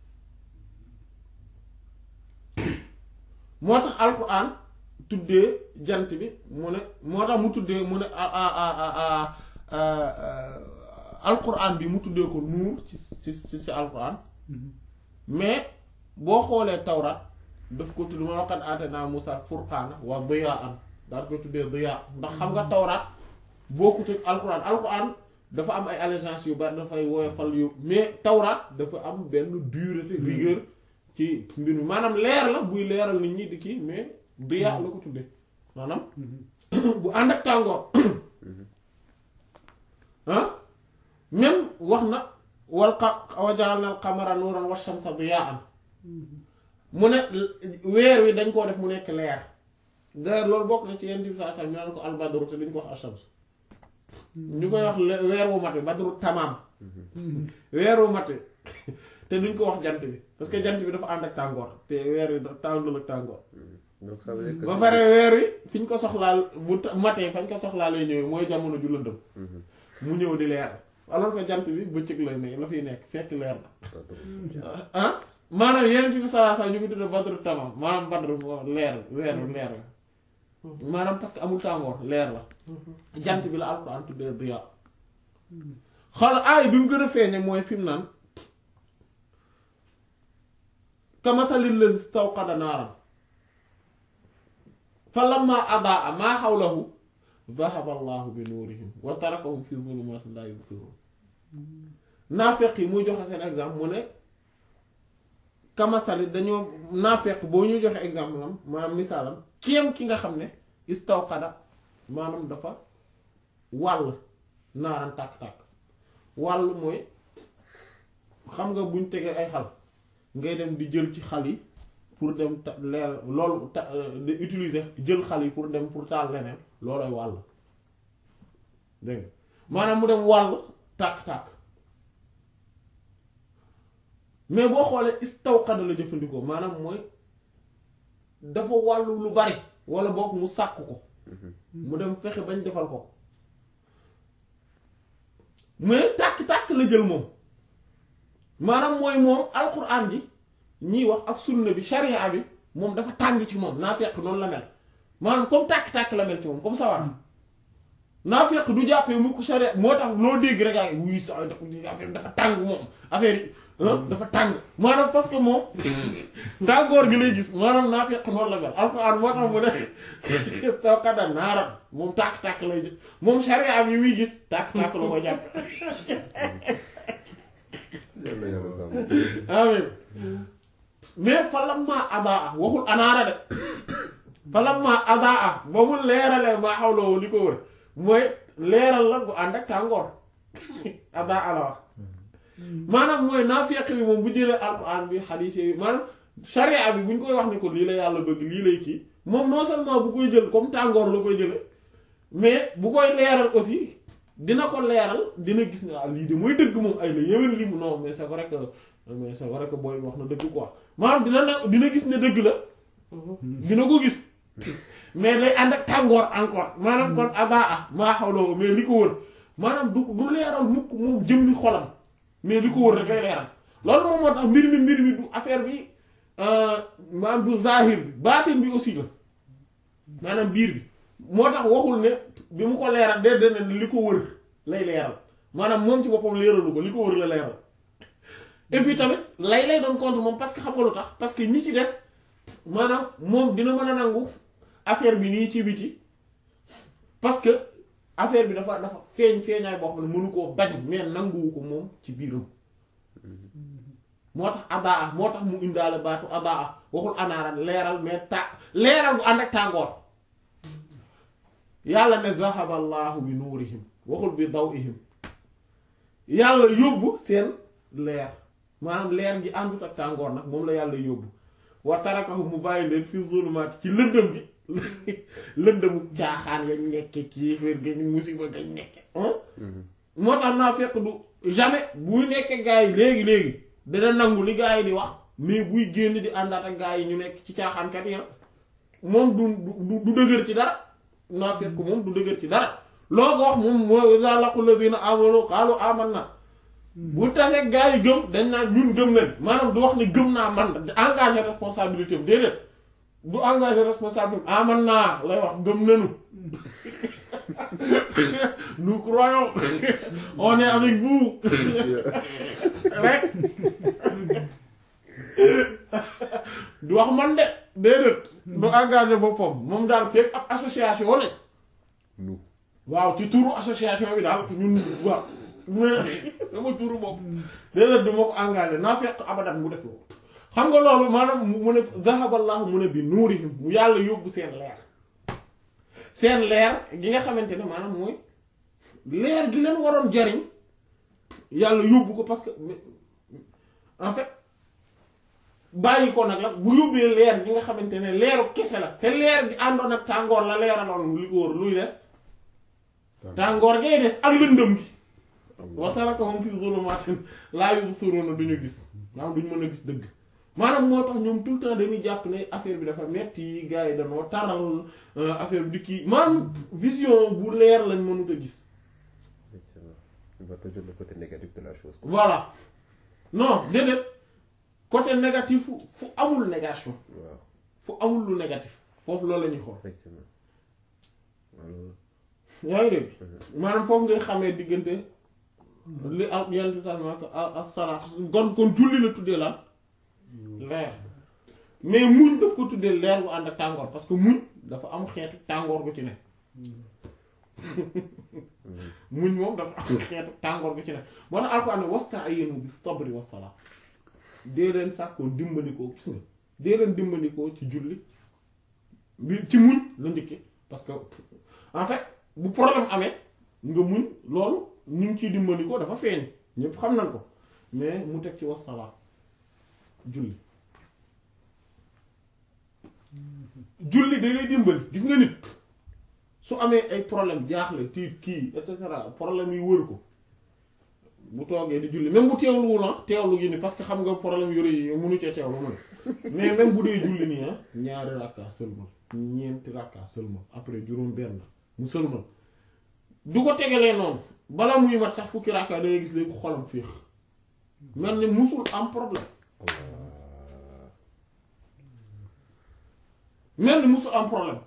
moo tax alquran tuddee jant bi mu ne moo tax mu tuddee mu ne alquran bi mu tuddee ko nuur ci ci ci ci alquran mais boo xoolee tawrat daf ko tudd ma waqad aatayna Musa furqaana wa diyaan daal koy tuddee diyaa ndax xam nga tawrat bokkut ak alquran alquran dafa am ay allégeance yu bari dafay woyofal yu mais tawrat dafa am benn dureté rigueur ci mbir mi maanaam leer la buy leeral nit ñi di kii mais diyaa la ko tuddee maanaam bu ànd ak tàngoor ah même wax na wal qa wa ja'alna al qamara nuuran wa shamsa diyaan mu ne weer wi dañ koo def mu nekk leer d'ailleurs loolu bokk na ci yenn bi saa saa ñu naan ko al badru te duñ ko wax ashams ñu koy wax weer wu mat bi badru tamaam weer wu mat te duñ ko wax jant bi parce que jant bi dafa ànd ak tàngoor te weer wi tàndul ak tàngoor donc ça veut dire que ba pare weer wi fi ñu ko soxlaal bu matee fañ ko soxlaa lay ñëwee mooy jamono ju lëndëm mu ñëw di leer alors que jant bi bëccëg lay ne la fiy nekk fekk leer na ah maanaam yeneen ci bi salaa saa ñu ko tudde badru tamam maanaam badru leer leer leer la maanaam parce que amul tàngoor leer la jant bi la alquran tuddee diya xool aay bi mu gën a feeñe mooy fi mu naan kamasalil lazi stawqada naaran fa lamma adaa maa xawlahu dhahaba allahu bi nuurihim wa tarakahum fi zulumatin la yubsirun naafeq yi muy joxe seen exemple mu ne kamasali dañoo naafeq boo ñuy joxe exemple am maanaam misaalam kéem ki nga xam ne istawqada maanaam dafa wàll naaran tàkk-tàkk wàll mooy xam nga buñ tegee ay xal ngay dem di jël ci xal yi pour dem ta leer loolu ta di utiliser jël xal yi pour dem pour taal leneen loolooy wàll dégg nga maanaam mu dem wàll tàkk-tàkk mais boo xoolee istawqada la jëfandikoo maanaam mooy dafa wàllu lu bari wala boog mu sàkk ko mu dem fexe bañ defal ko mais tàkk-tàkk la jël moom maanaam mooy moom alquran ji ñiy wax ak sunna bi sharia bi moom dafa tàng ci moom naa fekk noonu la mel maanaam comme tàkk-tàkk la mel ci moom comme sawar naa fekk du jàppee mu ko sharia moo tax loo dégg rek ay wuy sa affaire dafa tàng moom affaire yi dafa tàng maanaam parce que moom tàngoor gi lay gis maanaam naa fekk noonu la mel alquran moo tax mu ne stawqada naaran moom tàkk-tàkk lay jël moom sharia bi muy gis tàkk-tàkk la ko jàppe yàlla yàlla sàmm. amin mais fa lamma adaa waxul anaara de fa lamma adaa ba mu leeralee maa xawloo li ko wër mooy leeral la bu ànd ak tàngoor adaa la wax maanaam mooy naafeq bi moom bu jëlee alquran bi xadiis yi maanaam sharia bi bu ñu koy wax ne ko lii la yàlla bëgg lii lay kii moom non seulement bu koy jël comme tàngoor la koy jële mais bu koy leeral aussi dina ko leeral dina gis ne ah lii de mooy dëgg moom ay la yéwén lii mu non mais c'est vrai que mais c'est vrai que booy wax na dëgg quoi maanaam dina na dina gis ne dëgg la dina ko gis mais day ànd ak tàngoor encore maanaam kon abaa ah maa xawloo mais li ko wër maanaam du du leeral mukk moom jëmmi xolam mais li ko wër rek lay leeral loolu moom moo tax mbir mi mbir mi du affaire bi maanaam du zahir bi baatin bi aussi la maanaam biir bi moo tax waxul ne bi mu ko leeral de de ne li ko wër lay leeral maanaam moom ci boppam leeralu ko li ko wër la leeral et puis tamit lay lay doon compte moom parce que xam nga lu tax parce que ñi ci des maanaam moom dina mën a nangu affaire bi nii ci biti parce que affaire bi dafa dafa feeñ feeñaay boo xam ne mënu koo bañ mais nanguwu ko moom ci biiram moo tax adaa moo tax mu indaale baatu adaa waxul anaara leeral mais ta leeral bu ànd ak tàngoor yàlla ne zahaba allahu bi nuurihim waxul bi dawihim yàlla yóbbu seen leer maanaam leer gi àndut ak tàngoor nag moom la yàlla yóbbu wa tarakahu mu bàyyi leen fi zulumaat ci lëndëm gi lëndëmu caaxaan yañ nekke kiiféer gañ musiba gañ nekke moo tax naa fekk du jamais buy nekke gaa yi léegi-léegi dana nangu li gaa yi di wax mais buy génn di àndaat ak gaa yi ñu nekk ci caaxaankat yi moom du du du dëgër ci dara naa fekk moom du dëgër ci dara loo ko wax moom mooy iza laqul ladina amanu qaalu amanna bu tasee gaa yi gëm dañ naan ñun gëm nañ maanaam du wax ne gëm naa man engagé responsabilité am déedéet du engagé responsabilité am aman naa lay wax gëm nañu nous croyons on est avec vous rek du wax man de déedéet du engagé boppam moom daal fekk ab association lañ nu waaw ci turu association bi daal ñun waaw mais sama turu bopp déedéet du ma ko engagé naa fekk abadan mu def loolu xam nga loolu maanaam mu ne zahaballahu mu ne bi nuurihim mu yàlla yóbbu seen leer seen leer gi nga xamante ne maanaam mooy leer gi leen waroon jariñ yàlla yóbbu ko parce que en fait bàyyi ko nag la bu yóbbee leer gi nga xamante ne leeru kese la te leer gi àndoon ak tàngoor la leeraloon li ko wër luy des tàngoor ngay des ak lëndëm gi wa tarakahum fi zulumaatin laa yubsiruuna duñu gis maanaam duñu mën a gis dëgg maanaam moo tax ñoom tout le temps dañuy jàpp ne affaire bi dafa metti gars yi dañoo taral affaire bi di kii maanaam vision bu leer lañ mënut a gis effectivement on va toujours le côté négatif de la chose voilà non déedéet côté négatif fu amul négation waaw fu amul lu négatif foofu loolu la ñuy xool effectivement alors yaa ngi dégg maanaam foofu ngay xamee diggante li am yenn sax ma ko ak salaat kon kon julli la tuddee lan leer mais muñ daf ko tuddee leer bu ànd ak tàngoor parce que muñ dafa am xeetu tàngoor bu ci ne muñ moom dafa am xeetu tàngoor bu ci ne moo tax alxuraan ne wasta'inu bis sabri was salaat dee leen sàkkoo dimbandikoo gis nga dee leen dimbandikoo ci julli bi ci muñ la njëkke parce que en fait bu problème amee nga muñ loolu ñu ngi ciy dimbandikoo dafa feeñ ñëpp xam nañ ko mais mu teg ci was salaat julli julli da ngay dimbali gis nga nit su amee ay problème jaaxle tiit kii et cetera problème yi wër ko bu toogee di julli même bu teewluwul ah teewlu gi ni parce que xam nga problème yore yi mënu cee teewlu mu ne mais même bu dee julli nii ah ñaari rakka sëlmal ñeenti rakka sëlmal après juróom benn mu sëlmal du ko tegalee noonu bala muy mat sax fukki rakka da ngay gis léegi xolam féex mel ni musul am problème mel ni musul am problème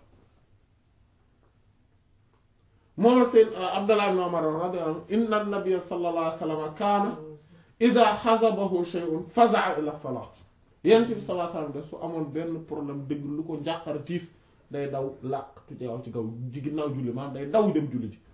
moom la seen Abdallah ibn Umar radiyallahu anhu inna nabiyya sallallahu alayhi wa sallam kaana idha hazabahu shay'un faza'a ila salat yonent bi sallallahu alayhi wa sallam de su amoon benn problème dëgg lu ko njàqara tiis day daw làq tujeew ci kaw ji ginnaaw julli maanaam day daw dem julli ji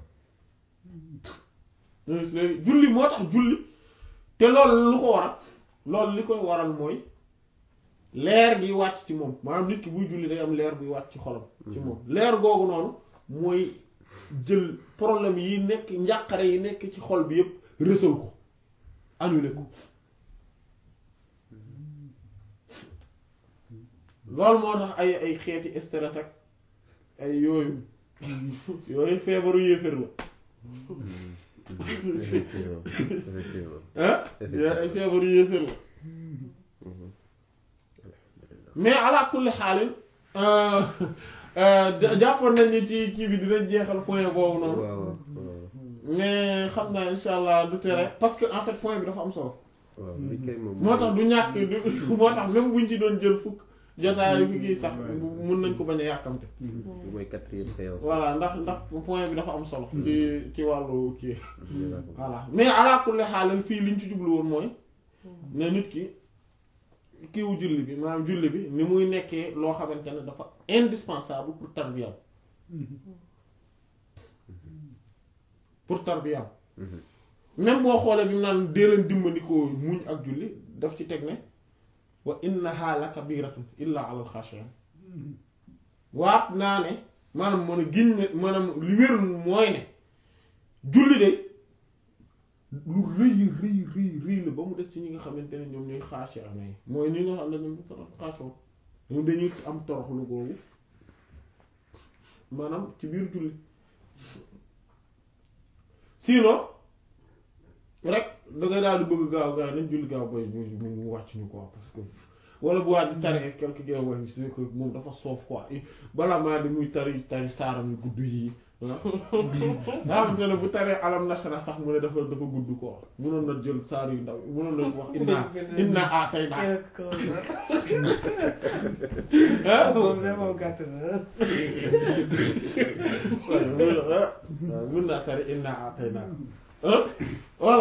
léegi julli moo tax julli te loolu lu ko waral loolu li koy waral mooy leer gi wàcc ci moom maanaam nit ki buy julli day am leer buy wàcc ci xolam ci moom leer googu noonu mooy jël problème yi nekk njàqare yi nekk ci xol bi yépp rësal ko annulé ko loolu moo tax ay ay xeeti stress ak ay yooyu yooyu feebaru yéefér la effectivement effectivement ah yooyu ay feebaru yéefér la mais ala kulli xaalin jàppoon nañ ni ci kii bi dinañ jeexal point boobu noonu waaw waaw mais xam naa insha allah du tere parce que en fait point bi dafa am solo waaw li kay moom moo tax du ñàkk du moo tax même buñ ci doon jël fukk jotaay fi kii sax mun nañ ko bañ a yàkkamte bi mooy quatrième séance voilà ndax ndax point bi dafa am solo ci ci wàllu kii voilà mais ala kulli xaalal fii liñ ci jublu woon mooy ne nit ki kiiwu julli bi maanaam julli bi ni muy nekkee loo xamante ne dafa indispensable pour tarbiyam pour tarbiyam même boo xoolee bi mu naan dee leen dimbandikoo muñ ak julli daf ci teg ne wa innaha la kabiratun illa ala alxaashiin waat naa ne maanaam mën a giñ ne maanaam li wér mooy ne julli de lu rëy rëy rëy rëy la ba mu des ci ñi nga xamante ne ñoom ñooy xaasi am yi mooy ñi nga xam ne ñoom xaasoo ñoom dañuy am toroxlu googu maanaam ci biir julli sinon rek da ngay daal di bëgg gaaw gaaw nañ julli gaaw bay ñu ñu mu wàcc ñu quoi parce que wala bu waaj di tari quelque gars wax c'est que moom dafa soof quoi balaa maa di muy tari tari saaram yu gudd yi nga xamante ne bu taree alam nasara sax mu ne dafa dafa gudd quoi mënoon na jël saar yu ndaw mënoon na wax inna inna a tey naa ah moom vraiment gàtt na. waaw mën naa tari inna a tey naa ah voilà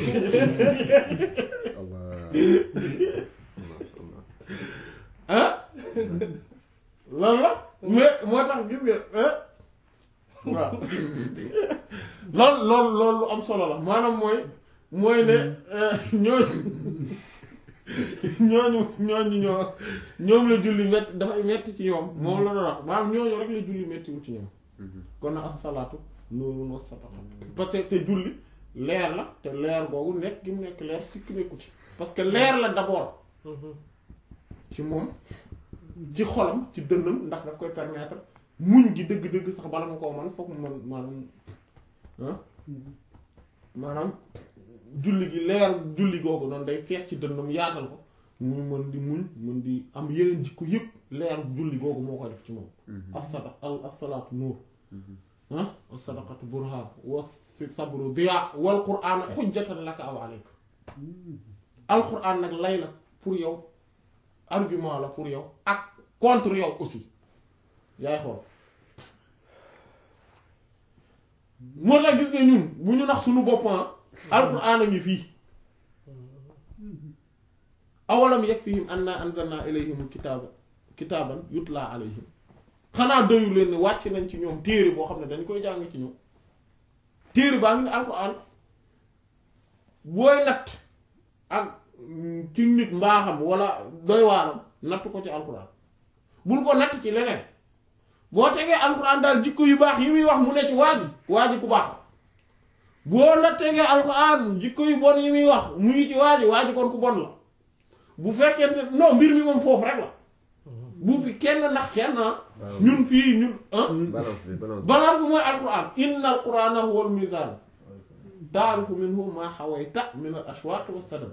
ah lan la mais moo tax gis nga ah waaw loolu loolu loolu lu am solo la maanaam mooy mooy ne ñooñu ñooñu ñooñu ñoo ñoom la julli metti dafay metti ci ñoom moom la doon wax maanaam ñooñu rek la julli mettiwul ci ñoom kon na as-salaatu nuurun wa sadaqa parce que te julli leer la te leer googu nekk gi mu nekk leer sikk nekku ci parce que leer la d'abord ci moom ci xolam ci dënnam ndax daf koy permettre muñ gi dëgg-dëgg sax bala ma koo man foog mu man maanaam ah maanaam julli gi leer julli googu noonu day fees ci dënnam yaatal ko muy mën di muñ mën di am yeneen jikko yëpp leer julli googu moo koy def ci moom as-sada al as-salaatu nuur ah as-sadaqatu burhaan wa sabru diyaa wal qur'aan xujjatan laka aw alayka al qur'aan nag lay la pour yow argument la pour yow ak contre yow aussi yaay xool moo tax gis nga ñun bu ñu nax suñu boppam alquran a ngi fii awalam yakfihim anna anzalna ilayhim kitaaba kitaaban yutla alayhim xanaa doyu leen ne wàcc nañ ci ñoom téere boo xam ne dañ koy jàng ci ñoom téere baa ngi ne alquran booy natt ak ci nit mbaaxam wala doy waaram natt ko ci alquran bul ko natt ci leneen boo tegee alquran daal jikko yu baax yi muy wax mu ne ci waa ji waa ji ku baax boo la tegee alquran jikko yu bon yi muy wax mu ngi ci waa ji waa ji kon ku bon la bu fekkente non mbir mi moom foofu rek la bu fi kenn ndax kenn ñun fii ñun balance bi balance bi balance bi mooy alquran inna alqurana huwa almizan taarifu minhu ma xawayta min al ashwaq wa sadam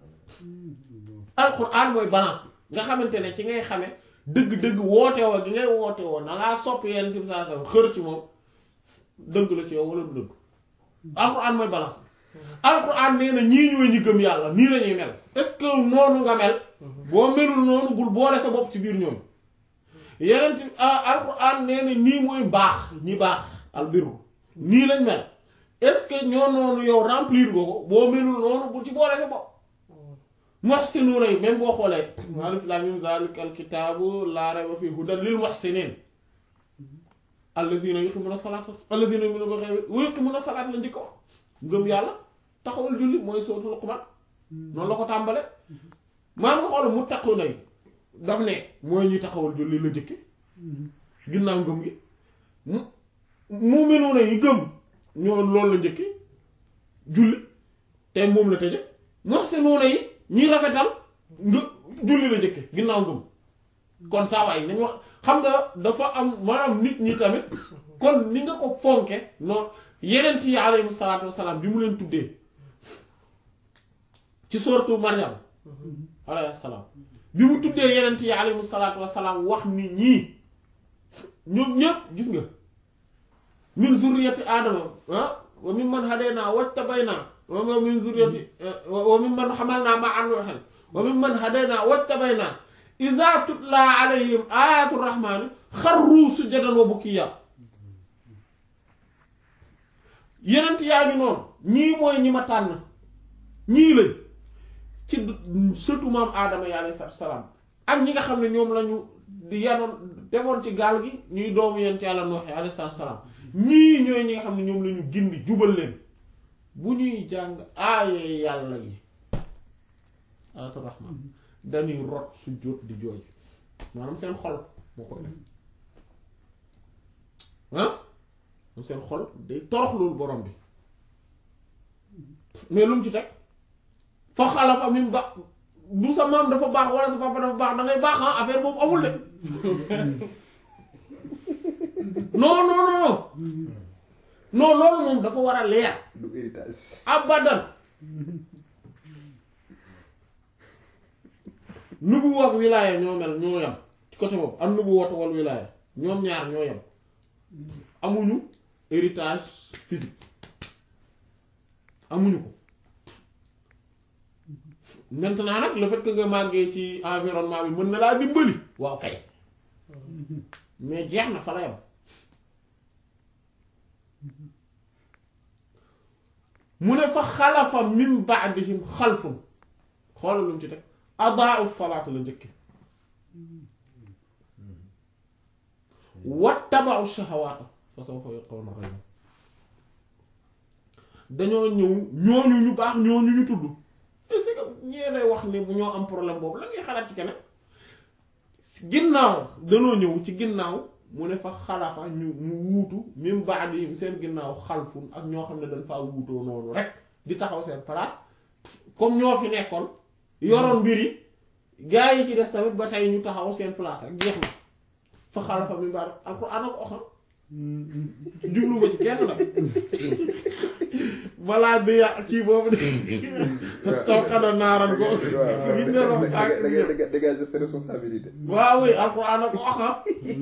alquran mooy balance bi nga xamante ne ci ngay xame dëgg-dëgg woote woo gi ngay woote woo na ngaa sopp yenn tim saa sam xër ci moom dëgg la ci yow wala du dëgg alquran mooy balance bi alquran nee na ñii ñooy ñi gëm yàlla nii lañuy mel est-ce que noonu nga mel boo melul noonu bul boole sa bopp ci biir ñoom yeneen ti alquran nee na nii mooy baax ñi baax albiru nii lañ mel est-ce que ñoo noonu yow remplir nga ko boo melul noonu bul ci boole sa bopp muhsinuuna yi même boo xoolee alif laam miim zaalika alkitaabu laa rayba fiihi hudan lil muhsiniin alladiina yuqiimuuna salaata alladiina yu'minuuna bil ghaybi wa yuqiimuuna salaata la njëkk wax ngëm yàlla taxawal julli mooy sootu Luqmaan noonu la ko tàmbale maa nga xool muttaquuna yi daf ne mooy ñuy taxawal julli la njëkke ginnaaw ngëm gi mu mu'minuuna yi gëm ñoo loolu la njëkke julli te moom la tëje muhsinuuna yi ñi rafetal nga julli la njëkke ginnaaw ngëm kon saa waay nañ wax xam nga dafa am maanaam nit ñi tamit kon ni nga ko fonke noonu yeneen yi alayhi salaatu wasalaam bi mu leen tuddee ci sooratu Maryam alayhi salaam bi mu tuddee yeneen yi alayhi salaatu wasalaam wax ni ñii ñoom ñépp gis nga min zurriyati aadama ah wa mimman hadaynaa wajtabaynaa wa min zurriyati wa mimman hamalna ma'a nuuhin wa mimman hadayna wajtabayna idha tutla alayhim ayatu rahmani xarru sujadan wa bukiya yenent yaa ngi noonu ñii mooy ñi ma tànn ñii lañ ci sëtu maam aadama yi alayhi salaatu salaam ak ñi nga xam ne ñoom lañu di yanoon defoon ci gaal gi ñuy doomu yent yàlla Nuux alayhi salaatu salaam ñii ñooy ñi nga xam ne ñoom lañu gindi jubal leen bu ñuy jàng aaye yàlla yi ayatu rahman dañuy rot su jóot di jooy maanaam seen xol moo koy def ah moom seen xol day torox loolu borom bi mais lu mu ci teg fa xalafa min ba du sa maam dafa baax wala sa papa dafa baax da ngay baax ah affaire boobu amul de non non non non loolu moom dafa war a leer du héritage abadan nubu wax wilaaya ñoo mel ñoo yem ci côté boobu am nubu woote wal wilaaya ñoom ñaar ñoo yem amuñu héritage physique amuñu ko maintenant nag le fait que nga màggee ci environnement bi mën na laa dimbali waaw kay mais jeex na fa la yem mu ne fa xalafa min ba'dihim xalfun xoolal lu mu ci teg adaa'u salaata la njëkki wattaba'u shahawaata fa sawfa yalqawna ghayya dañoo ñëw ñooñu ñu baax ñooñu ñu tudd est-ce que ñee lay wax ne bu ñoo am problème boobu la ngay xalaat ci keneen ginnaaw danoo ñëw ci ginnaaw mu ne fa xalafa ñu mu wuutu min ba'dihim seen ginnaaw xalfun ak ñoo xam ne dañ faa wuutoo noonu rek di taxaw seen place comme ñoo fi nekkoon yoroon mbir yi gaa yi ci des tamit ba tey ñu taxaw seen place rek jeex na fa xalafa min ba'd alxuraan ak oxam jublu ma ci kenn nag balaa bi ya kii boobu de stokana naaran ko gi ne wax saak da ngay dégager ses responsabilités waaw oui alxuraan ak oxam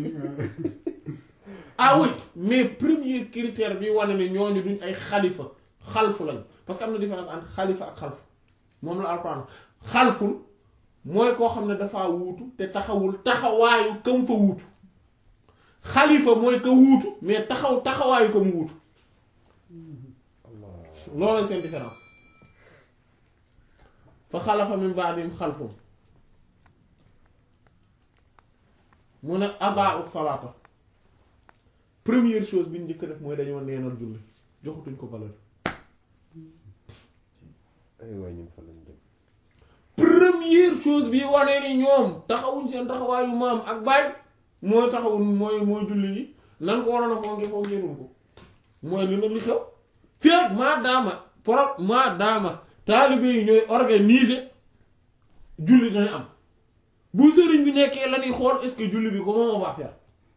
ah oui mais premier critère bi wane ne ñooñu duñ ay xalifa xalfu lañ parce que am na différence entre xalifa ak xalfu moom la alxuraan xalful mooy koo xam ne dafaa wuutu te taxawul taxawaayu kam fa wuutu xalifa mooy ka wuutu mais taxaw taxawaayu ko mu wuutu loolooy seen différence fa xalafa min ba'dihim xalfun mu ne adaa'u salaata première chose bi ñu njëkk def mooy dañoo neenal julli joxutuñ ko valeur ay waay ñun fa lañ jëm première chose bi wane ni ñoom taxawuñ seen taxawaayu maam ak baay mooy taxawuñ mooy mooy julli yi nan ko waroon a fonke fonkeeruñ ko mooy li nag li xew féeg maa daama pro maa daama taalibe yi ñooy organiser julli dana am bu sëriñ bi nekkee la ñuy xool est-ce que julli bi comment on va faire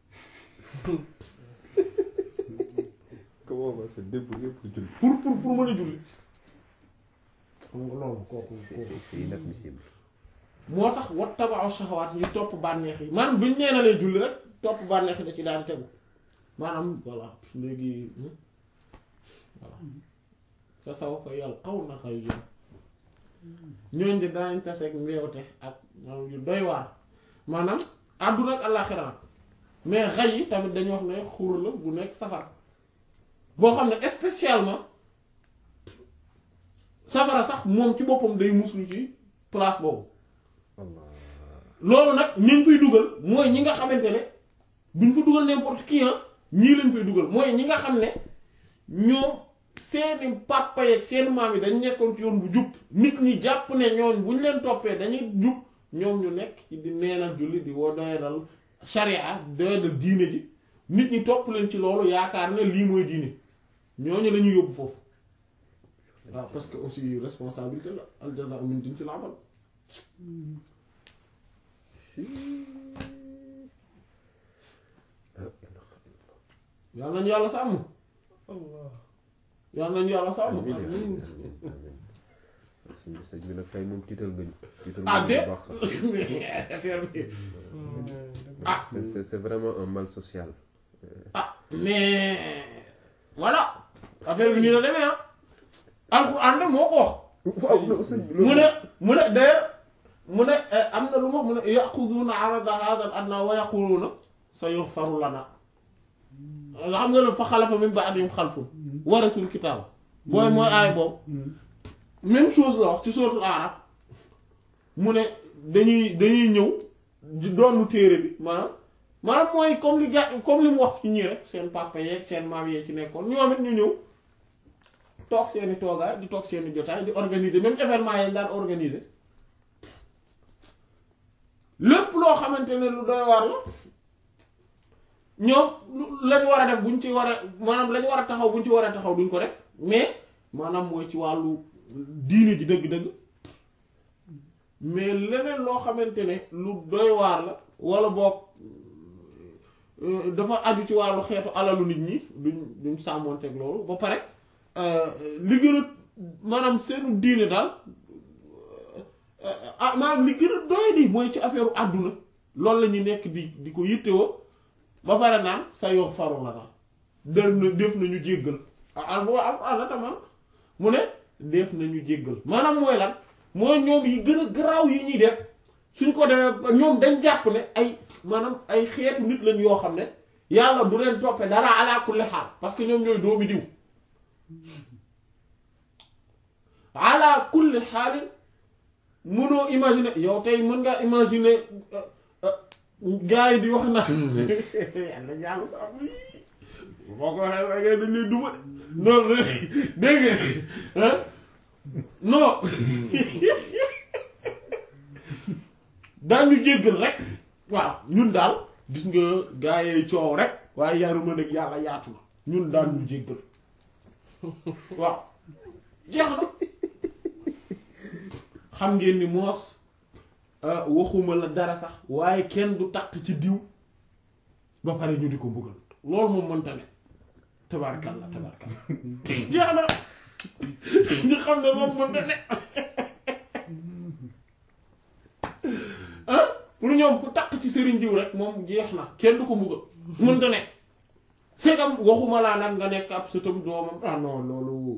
comment on va se débrouiller pour julli pour pour pour mën a julli xam nga loolu kooku c'est kooku c'est c'est inadmissible moo tax wat tabaaw shahawaat ñu topp bànneex yi maanaam buñ neenalee julli rek topp bànneex yi da ci daal di tegu maanaam voilà léegi hmm, voilà fa sawfa yalqawna ghayya ñooñ de danañ taseeg mbeewte ak maanaam yu doy waar maanaam àdduna ak àllaaxira nag mais xay yi tamit dañu wax ne xur la bu nekk safara boo xam ne spécialement safara sax moom ci boppam day muslu ci place boobu Allah loolu nag ñi ñu fay dugal mooy ñi nga xamante ne duñ fa dugal n'importe qui ah ñii lañ fay dugal mooy ñi nga xam ne ñoom seeni papa yeeg seen maam yi dañ nekkoon ci yoon bu jub nit ñi jàpp ne ñooñ bu ñu leen toppee dañuy jub ñoom ñu nekk ci di neenal julli di woo doyadal sharia doyadal diine ji nit ñi topp leen ci loolu yaakaar ne lii mooy diine ñooñu la ñuy yóbbu foofu waaw parce que aussi responsabilité la al jazaa'u min jinsil amal yàlla nañu yàlla sàmm Allah yàlla nañu yàlla sàmm amiin amiin amiin amiin suñu sëñ bi nag tey moom tiital nga ñu tiital ah nga ñu déet bu baax sax affaire bi ah c'est c'est c'est vraiment un mal social ah mais voilà affaire bi nii la demee ah alxuraan nag moo ko wax waaw non sëñ bi mu ne mu ne d'ailleurs mu ne am na lu ma mu ne yaxuduuna arada hada al adna wa yaquluuna sa yuxfaru lana nga xam nga ne fa xalafa min ba'dihim xalfun warasul kitaab booy mooy aay boobu même chose la wax ci suratul Araf mu ne dañuy dañuy ñëw di doonu téere bi maanaam maanaam mooy comme li ga comme li mu wax ci ñii rek seen papa yeeg seen maam yeeg ci nekkoon ñoom it ñu ñëw toog seeni toogaay di toog seeni jotaay di organiser même événement yi daan organiser lépp loo xamante ne lu doy waar la ñoom lu lañ war a def buñ ci war a maanaam lañ war a taxaw buñ ci war a taxaw duñ ko def mais maanaam mooy ci wàllu diine ji dëgg-dëgg mais leneen loo xamante ne lu doy waar la wala boog euh, dafa aju ci wàllu xeetu alalu nit ñi duñ duñ sàmmoonteeg loolu ba pare euh, li gën a maanaam seenu diine daal ah maanaam li gën a doy di mooy ci affaire u àdduna loolu la ñu nekk di di ko yittewoo ba pare naan sa yoo faru la naan def na def nañu jéggal ah al boo al la tamam mu ne def nañu jéggal maanaam mooy lan mooy ñoom yi gën a garaaw yi ñuy def suñ ko defee ñoom dañ jàpp ne ay maanaam ay xeetu nit lañ yoo xam ne yàlla du leen toppee dara ala kulli xaal parce que ñoom ñooy doomi diw ala kulli xaalin mënoo imaginer yow tey mën ngaa imaginer gars yi di wax na yàlla yàlla sax boo ko waxee waaye ngay dañ lay duma de noonu dégg nga ah non daañu jéggal rek waaw ñun daal gis nga gars yi coow rek waaye yaruma nag yàlla yaatu na ñun daal ñu jéggal waaw jeex na xam ngeen ni moos waxuma la dara sax waaye kenn du takk ci diw ba pare ñu di ko mbugal loolu moom mënta ne tabarkalla tabarkalla jeex na ñu xam ne loolu mënta ne ah pour ñoom ku takk ci sëriñ diw rek moom jeex na kenn du ko mbugal mënta ne c'est comme waxuma laa nag nga nekk ab sëtam doomam ah non loolu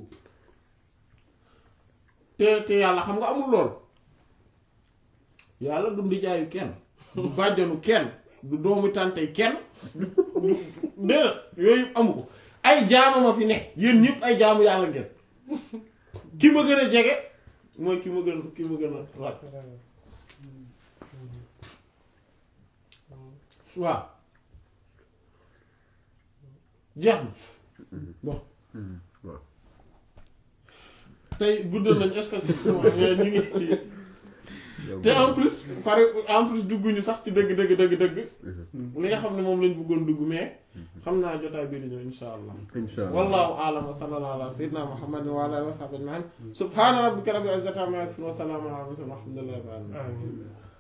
te te yàlla xam nga amul lool yàlla du ndijaayu kenn du bàjjanu kenn du doomu tàntey kenn du du déedéet yooyu amu ko ay jaamu ma fi nekk yéen ñëpp ay jaamu yàlla ngeen ki ma gën a jege mooy ki ma gën ki ma gën a rat waaw jeex na bon waaw tey guddal nañ spécifiquement mais ñu ngi ci te en plus pare en plus dugguñu sax ci dëgg dëgg dëgg dëgg li nga xam ne moom lañ bëggoon dugg mais xam naa jotaay bii di ñëw insha allah insha allah wallahu a'lam wa sallallahu ala sayyidina muhammadin wa ala alihi wa sahbihi ajma'in subhana rabbika rabbil izzati amma yasifun wa salamun ala al mursalin walhamdulillahi rabbil alamin amiin